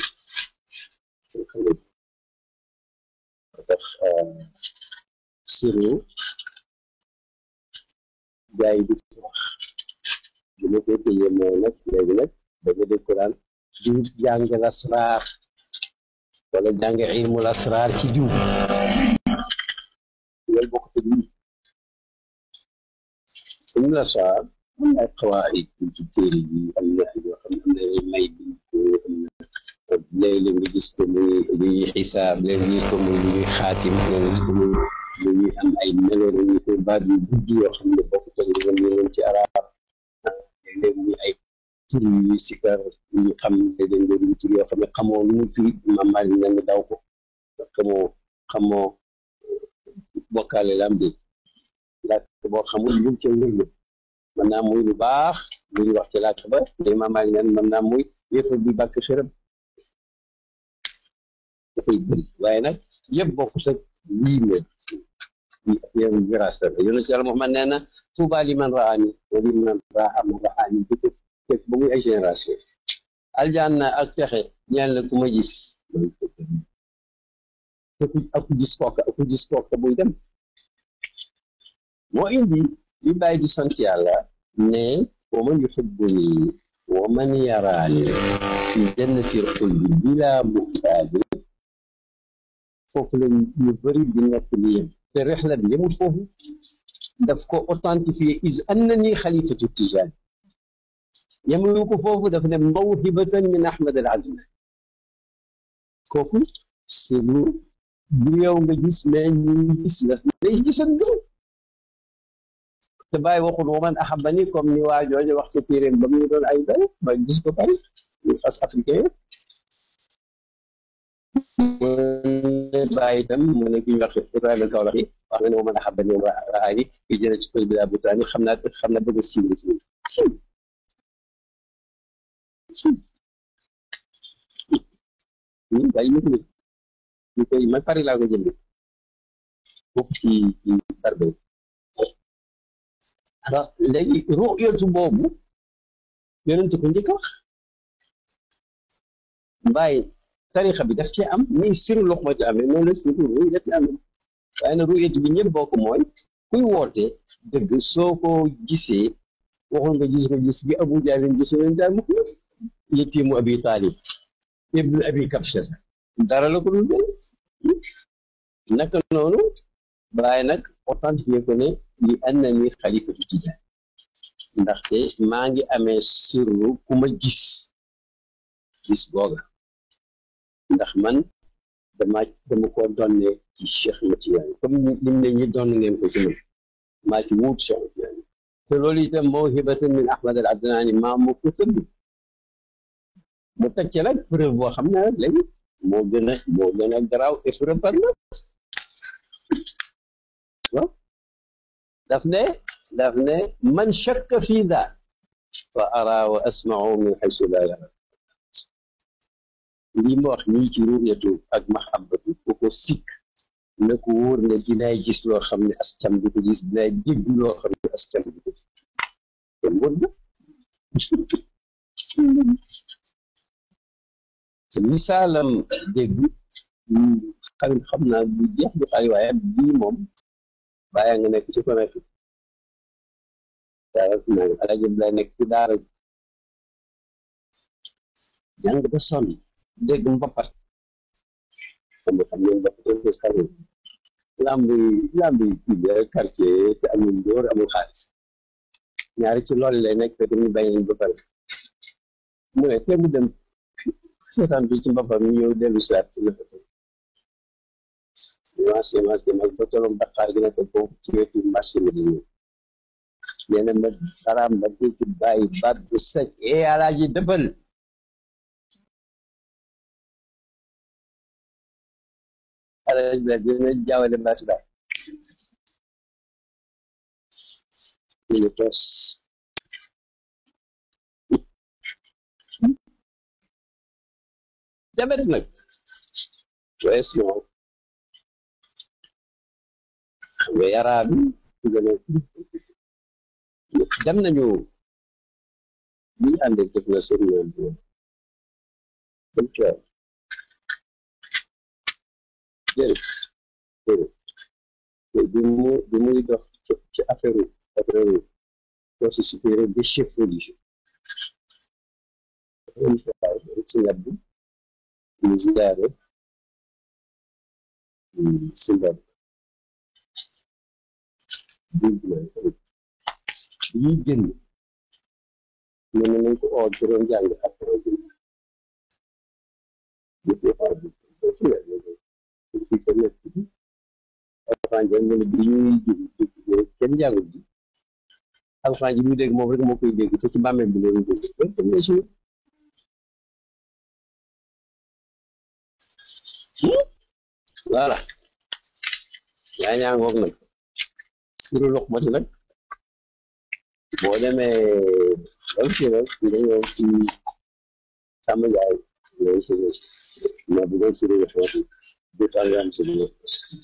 tax siro gars yi di ko wax bi ma koy tëjee mooy nag léegi nag dafa dégg ko daan diw jàng lasraar wala jàng ilmu lasraar ci diw loolu bokk te nii ilmu lasraar am na ay xawaayid ci téere bi am na yoo xam ne am na ay may bi ko am na léeg-léeg nga gis ko muy lu ñuy xisaab léeg-léeg nga gis ko muy lu ñuy xaatim léeg-léeg nga gis ko muy lu ñuy am ay melo lu ñuy koy baat yu gudd yoo xam ne bokk te nga leen ci arab léeg-léeg muy ay tur yu sikar yu ñu xam léeg-léeg nga dugg tur yoo xam ne xamoo lu mu firi mamaal yi nga daw ko xamoo xamoo bokkaale lam bi làkk boo xamul lu ca wér mën naa muy lu baax lu ñu wax ci làkk ba day mamaal yi mën naa muy yëfa bi bàkk xërëm dafay bëri waaye nag yëpp bokk sa lii la yow grâce la yonent yàlla Muhammad nee na tuuba li man raani wa li man raa man raani bi ko fekk ba muy ay génération aljanna ak texe ñaan la ku ma gis ak ku gis kooka ak ku gis kooka buy dem moo indi li bàyyi di sant yàlla ne wa man yuhibbuni wa man yaraani fi jannatil xuldi bila muxtaali foofu la ñu bëri di nekk li yem te rexla bi yemul foofu daf ko authentifié is annani xalifatu tijaan yemulu ko foofu daf ne mawhibatan min ahmad al adna kooku c'est lu bu yow nga gis mais ñu gis la day gisoon nga te bàyyi waxul wa man ahabani comme ni waa jooju wax ci téeréem ba mu doon ay bay ba gis ko bari ñu fas africain bàyyi itam mu ne ki ñu wax Ibrahima Kawlax yi wax na ne wa man ahabani wa raani fi jële ci kër bi laa butaani xam naa xam naa bëgg a siiw la siiw siiw siiw ñun bàyyi ñu ko ñu koy man Paris laa ko jënd bokk ci ci barbe alors léegi ru'yatu boobu yonent ko njëkk wax bàyyi tarixa bi daf ci am ni siru loxmati amee noonu la siru ru'yati amee waaye nag ru'yatu bi ñëpp bokk mooy kuy woote dëgg soo ko gisee waxul nga gis ko gis gi abu jaalin gisoo leen daal mukk yetiimu abi taalib ibnu abi kabsha dara la ko dul jël naka noonu bàyyi nag authentifié ko ne li annani xalifatu tijaan ndaxte maa ngi amee sirru ku ma gis gis googa ndax man dama dama ko donne ci Cheikh Matiyaan comme lim ne ñi doon ngeen ko ci man maa ci wuut Cheikh Matiyaan te loolu itam mawhibatan min Ahmad al Adnaani maa mu ko tëdd mu teg ci nag preuve boo xam ne rek léegi moo gën a moo gën a garaaw épreuve par la waaw daf ne daf ne man shakka fi daa fa ara wa asmau min xaysu laa yara lii ma wax nii ci ruuyatu ak mahabbatu ku ko sikk na ko wóor ne dinaay gis loo xam ne as cam du ko gis dinaay dégg loo xam ne as cam du ko gis kon wóor na misaalam dégg xam xam naa bu jeex du xay waaye bii moom bàyyi nga nekk ci ko nekk daa naa alaji lay nekk ci daara jàng ba sonn dégg mbappat xam nga xam ngeen mbappat bés xam nga lambi lambi kii bi rek quartier te amul dóor amul xaalis ñaari ci loolu lay nekk te ñu bañ nañ ba pare mu ne te mu dem seetaan bi ci mbappat mi ñëw dellu si waat ci nekk dimanche dimanche dimanche ba tolloon Dakar gi nekk foofu ci wetu marché bi di ñëw nee na ma xaraam ba dégg bàyyi baat bu sec eh alaaji dëppal alaaji bi dina jaawale baat daal ñu tos jabet nag wees moom xam nga yaraa bi gën a dem nañu bi ñu àndee def na seen yoon bi dem tool jërëjëf jërëjëf bi mu bi muy dox ci affaire affaire force supérieure des chefs religieux ci ñat bi ñu ziyaare si mbab ñuy génn mën na nañ ko oo juróom jàng ak alxuraan jàng mu ne bi ñuy jóg kenn jàngut ji alxuraan ji muy dégg moom rek moo koy dégg te ci bàmmeel bi loolu dégg dem na si voilà yaa ñaa ngoog nag siru lox mati nag boo demee bam ci rek nga ñëw ci sàmm jaay ñëw ci ma bu doon siru lox mati du tax nga am siru lox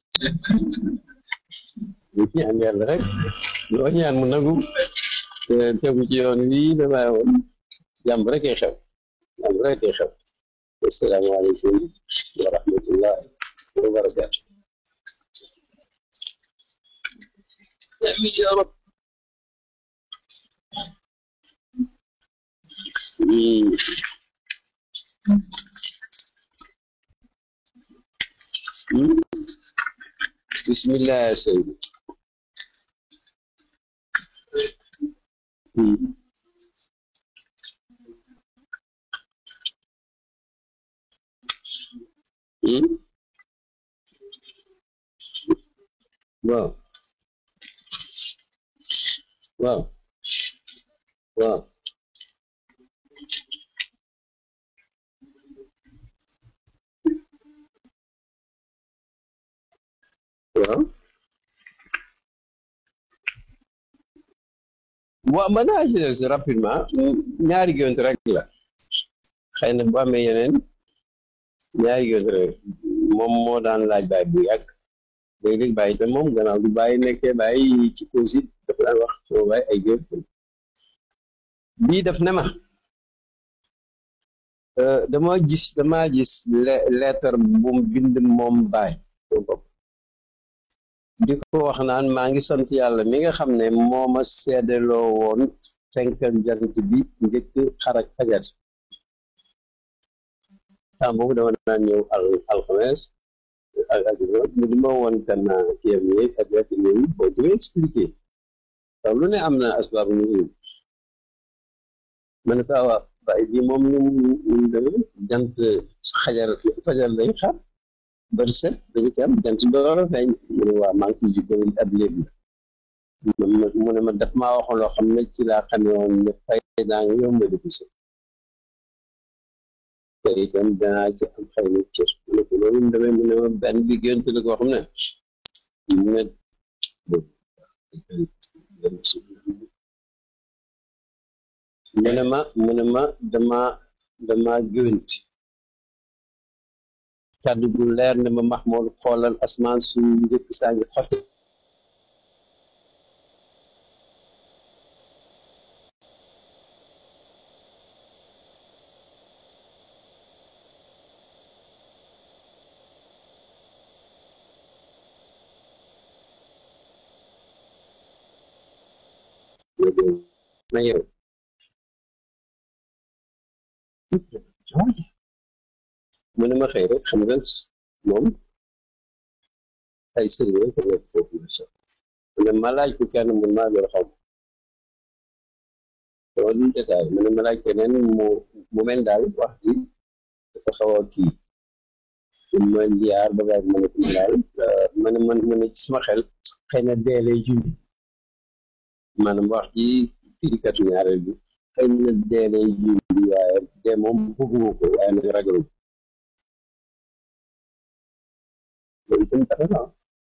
ñu ñaan yàlla rek loo ñaan mu nangu tegu ci yoon wii damay woon jàmm rek ay xew jàmm rek ay xew asalaamaaleykum wa rahmatullah wa barakaatu amin ya rab bismillah ya sayyidi waaw waaw waaw waaw waaw mën naa ci des rapidement ñaari gént rek la xëy na bu amee yeneen ñaari gént rek moom moo daan laaj baay bu yàgg léeg-léeg bàyyi te moom gannaaw du bàyyi nekkee bàyyi ci cause dafa daan wax soo bàyyi ay gént bii daf ne ma dama gis dama gis lettre bu mu bind moom baay bopp di ko wax naan maa ngi sant yàlla mi nga xam ne moo ma seedeloo woon fenkal jant bi njëkk xarak fajar temps boobu dama naan ñëw al alxames ak ak mu di ma woon kan kiyam yeeg ak wet yooyu boo di expliqué taw lu ne am na asbaabu nuzul ma ne ko waaw waaye bi moom lu mu demee jant xajar fajar lay xar bari set dañu ci am jant door a feeñ mu ne waa maa ngi ciy jikko ab léegi mu ne ma daf maa waxoon loo xam ne ci laa xamee woon ne fay naa nga yomb di ko te itam danaa ci am xëy na cër mu ne ko loolu mu demee mu ne ma benn bi gént la koo xam ne mu ne mu ne ma mu ne ma dama dama gént kàddu gu leer ne ma Mahmoud xoolal asmaan su njëkk saa ngi xotti na yow mu ne ma xëy rek xam nga moom ay sëriñ ko nekk foofu la sax mu ne ma laaj ko kenn mun maa lor xam dama dul détail mu ne ma laaj keneen mu mu mel daal wax ji dafa xaw a kii ma njiyaar ba baax ma ne ko daal ma ne man ma ne ci sama xel xëy na dee lay junj maanaam wax ji firikatu ñaareel bi xëy na dee lay junj waaye dee moom bëgguma ko waaye nag ragalu loolu itam dara la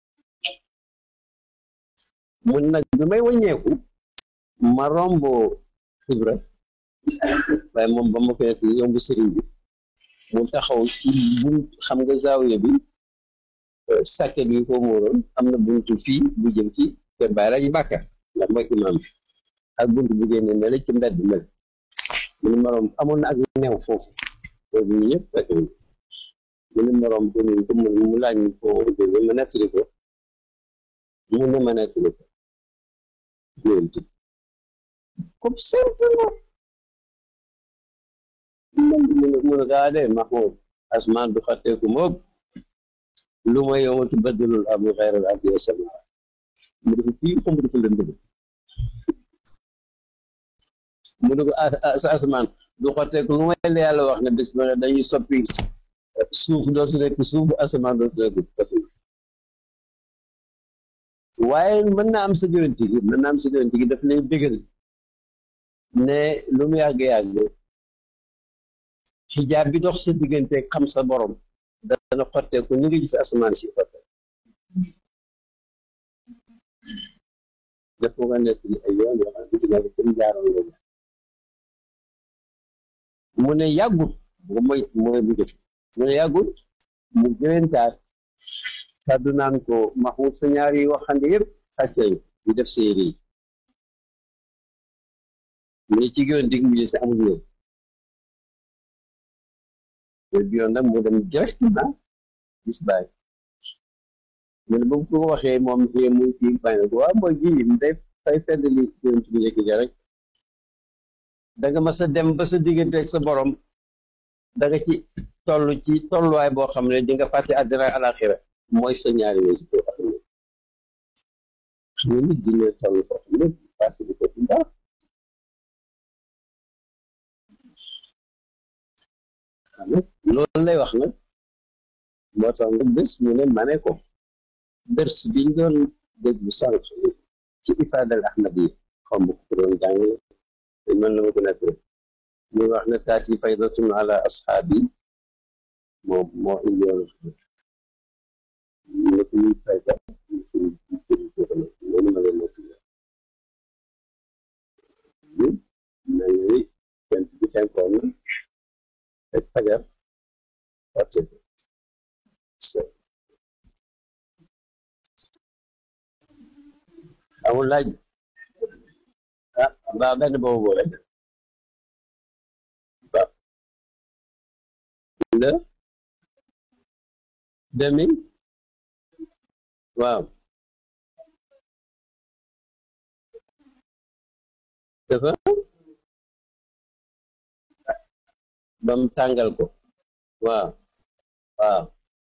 mun nag bi may wàññeeku ma romb Ibra waaye moom ba ma koy nekk yomb sëriñ bi mu taxaw ci bunt xam nga zaawiya bi sàkket bi ko móoroon am na buntu fii bu jëm ci kër Baay Laaji Bàkka ndax mooy imaam bi ak buntu bu génne ne la ci mbedd mel mu ne ma romb amoon na ak neew foofu loolu ñu ñëpp fekk mu ne ma romb ko nuyu ko mu laaj ñu ko jóge ma nettali ko mu ne ma nettali ko gént comme simplement mu ne gaa de Mahmoud asmaan du xatteeku moom lu ma yow ma tubaddalul ardu xayral ardi wasamaa mu dafa fii xam dafa lëndëm mu ne ko sa asmaan du xatteeku lu may la yàlla wax ne bés ba dañuy soppi suuf dootu nekk suuf asamaan dootu nekk waaye mën naa am sa géwénti gi mën naa am sa géwénti gi daf lay bégal ne lu mu yàgg-yàgg xijaab bi dox sa diggante xam sa borom dana xotteeku ni nga gis asamaan si xotte def nga nekk ni ay yoon yoo xam ne dina ko comme jaaroon nga mu ne yàggut nga mooy mooy bu jëkk mu ne yàggut mu géwéntaat kàddu naan ko Mahmoud sa ñaari waxande yëpp sàcc nañu ñu def séeri yi mu ne ci géwénti gi mu gis amul leen bi yoon nag mu dem directement gis baay mu ne ba mu ko waxee moom fii muy kii bañ na ko waaw mooy ji day fay fedd li géwént bi njëkk ja rek da nga mas a dem ba sa diggante ak sa borom da nga ci toll ci tolluwaay boo xam ne di nga fàtte àddina alaxira mooy sa ñaari wéy si ko xam ne xam ne nit dina toll foo xam ne parce que ko ci baax loolu lay wax nag moo tax nga bés mu ne ma ne ko dërs biñ doon déglu sànq ci ifaadal ahmadi xaw ma ko doon jàngale te mën na ma ko nekk muy wax ne taati faydatun ala ashaabi moo moo indi woon ne ko ñuy fayda loolu ma leen nekk mel ni jant bi fenkoon na ak fajar wàcce amul laaj ah mbaa benn boobu boole ba le demi waaw dafa bam tàngal ko waaw waaw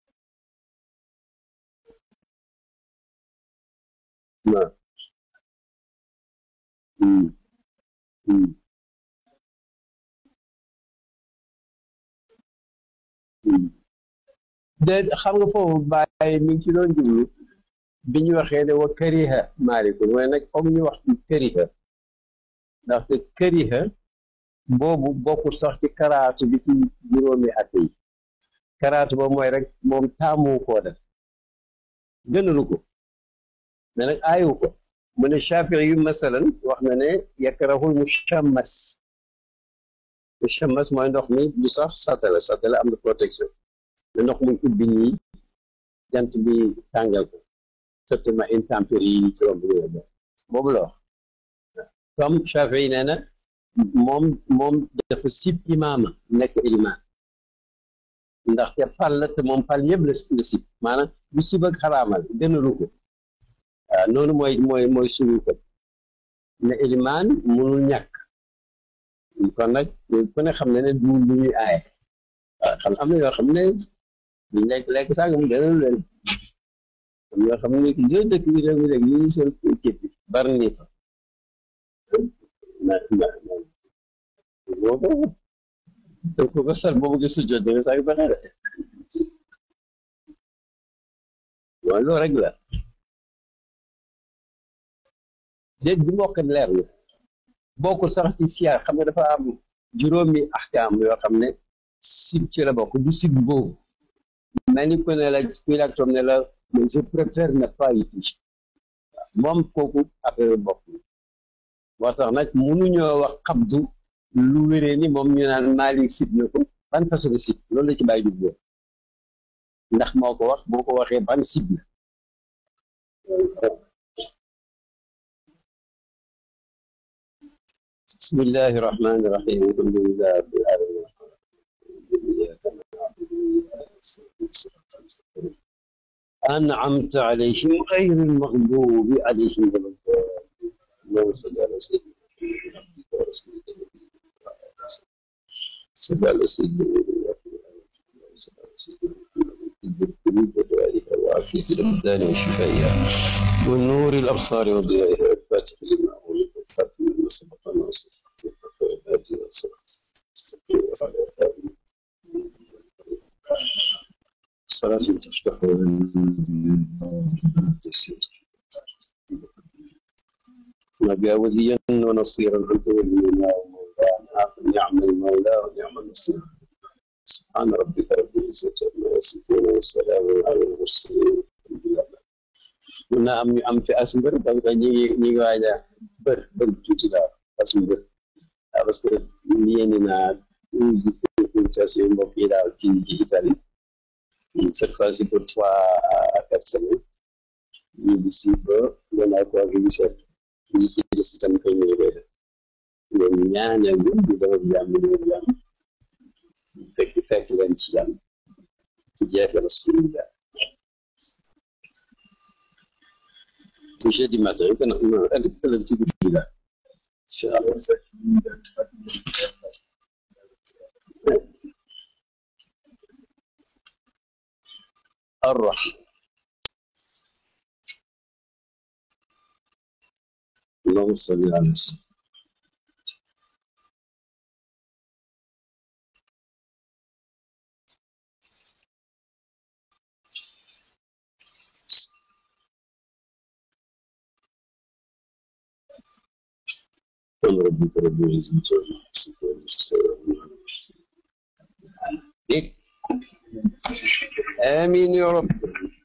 waaw hmm hmm hmm de xam nga foofu bàyyi mi ngi ci doon jublu bi ñu waxee ne wa këriha maalikun waaye nag foog ñu wax ci këriha ndaxte këriha boobu bokkul sax ci karaatu bi ci juróomi at yi karaatu ba mooy rek moom taamu koo def gënalu ko mais nag aayu ko mu ne Shafii yu masalan wax na ne yakrahul mushammas mushammas mooy ndox mi du sax satala satala am na protection mais ndox muy ubbi nii jant bi tàngal ko certainement intempéries yi ci romb yooyu boobu la wax comme Shafii nee na moom moom dafa sib imaama nekk ilimaan ndaxte pal la te moom pal yëpp la la sib maanaam du sib ak xaraamal gënalu ko waaw noonu mooy mooy mooy suñu ko ne ilimaan munul ñàkk kon nag ku ne xam ne ne du lu ñuy aaye waaw xam am na yoo xam ne duñ lekk lekk sàngam gënalu leen am yoo xam ne jë dëkk bi réew mi rek yi ñu sol képp bari nii sax na na boo ko donc ko ko sal boobu gis jot danga sax pexe de waaw loolu rek la déet bi mbokk leer na bokkul sax ci siyaar xam nga dafa am juróomi axkaam yoo xam ne sib ci la bokk du sib boobu mel ni ku ne la kuy laaj toog ne la mais je préfère ne pas y toucher moom kooku affaire bokk moo tax nag mënuñoo wax xabdu lu wéree ni moom ñu naan Maalik sib na ko ban façon sib loolu la ci bàyyi dugg ndax moo ko wax boo ko waxee ban sib na bismillahi rahmaani rahim alhamdulilah rabbil alamin أنعمت عليهم غير المغضوب عليهم ولا الضالين اللهم صل على سيدنا محمد ورسولك صل على سيدنا القلوب ودوائها وعافية الأبدان وشفائها والنور الأبصار وضيائها الفاتح لما أولد الخاتم لما سبق ناصر والهادي والصلاة وعلى آله صلاة تفتح نبي وليا ونصيرا أنت ولينا ومولانا فنعم المولى ونعم النصير سبحان ربك رب العزة عما يصفون والسلام على المرسلين mun naa am ñu am fi as mbër parce que ñi ngi ñi ngi waaj a bër bër tuuti daal as mbër waaw parce que yéeni naa ñu gis invitation mbokk yi daal ci ci Italie cette fois-ci pour trois à quatre semaines ñu bi si ba gannaaw ko ak yu set ñi ci des itam kay ñu koy def ñoom ñaanal ñu ñu dafa jàmm ñu jàmm fekk fekk leen ci jàmm ci jeexal suñu jàmm c'est jeudi matin que non non ëllëg ëllëg ci guddi la incha allah الرحمة اللهم صل على سيدنا سبحان ربك رب العزة عما يصفون والسلام على المرسلين إيه؟ آمين يا رب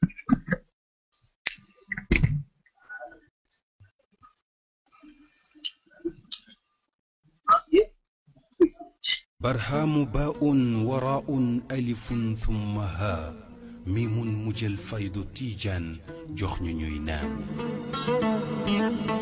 برهام باء وراء ألف ثم ها ميم مجل فيض تيجان جخن نينان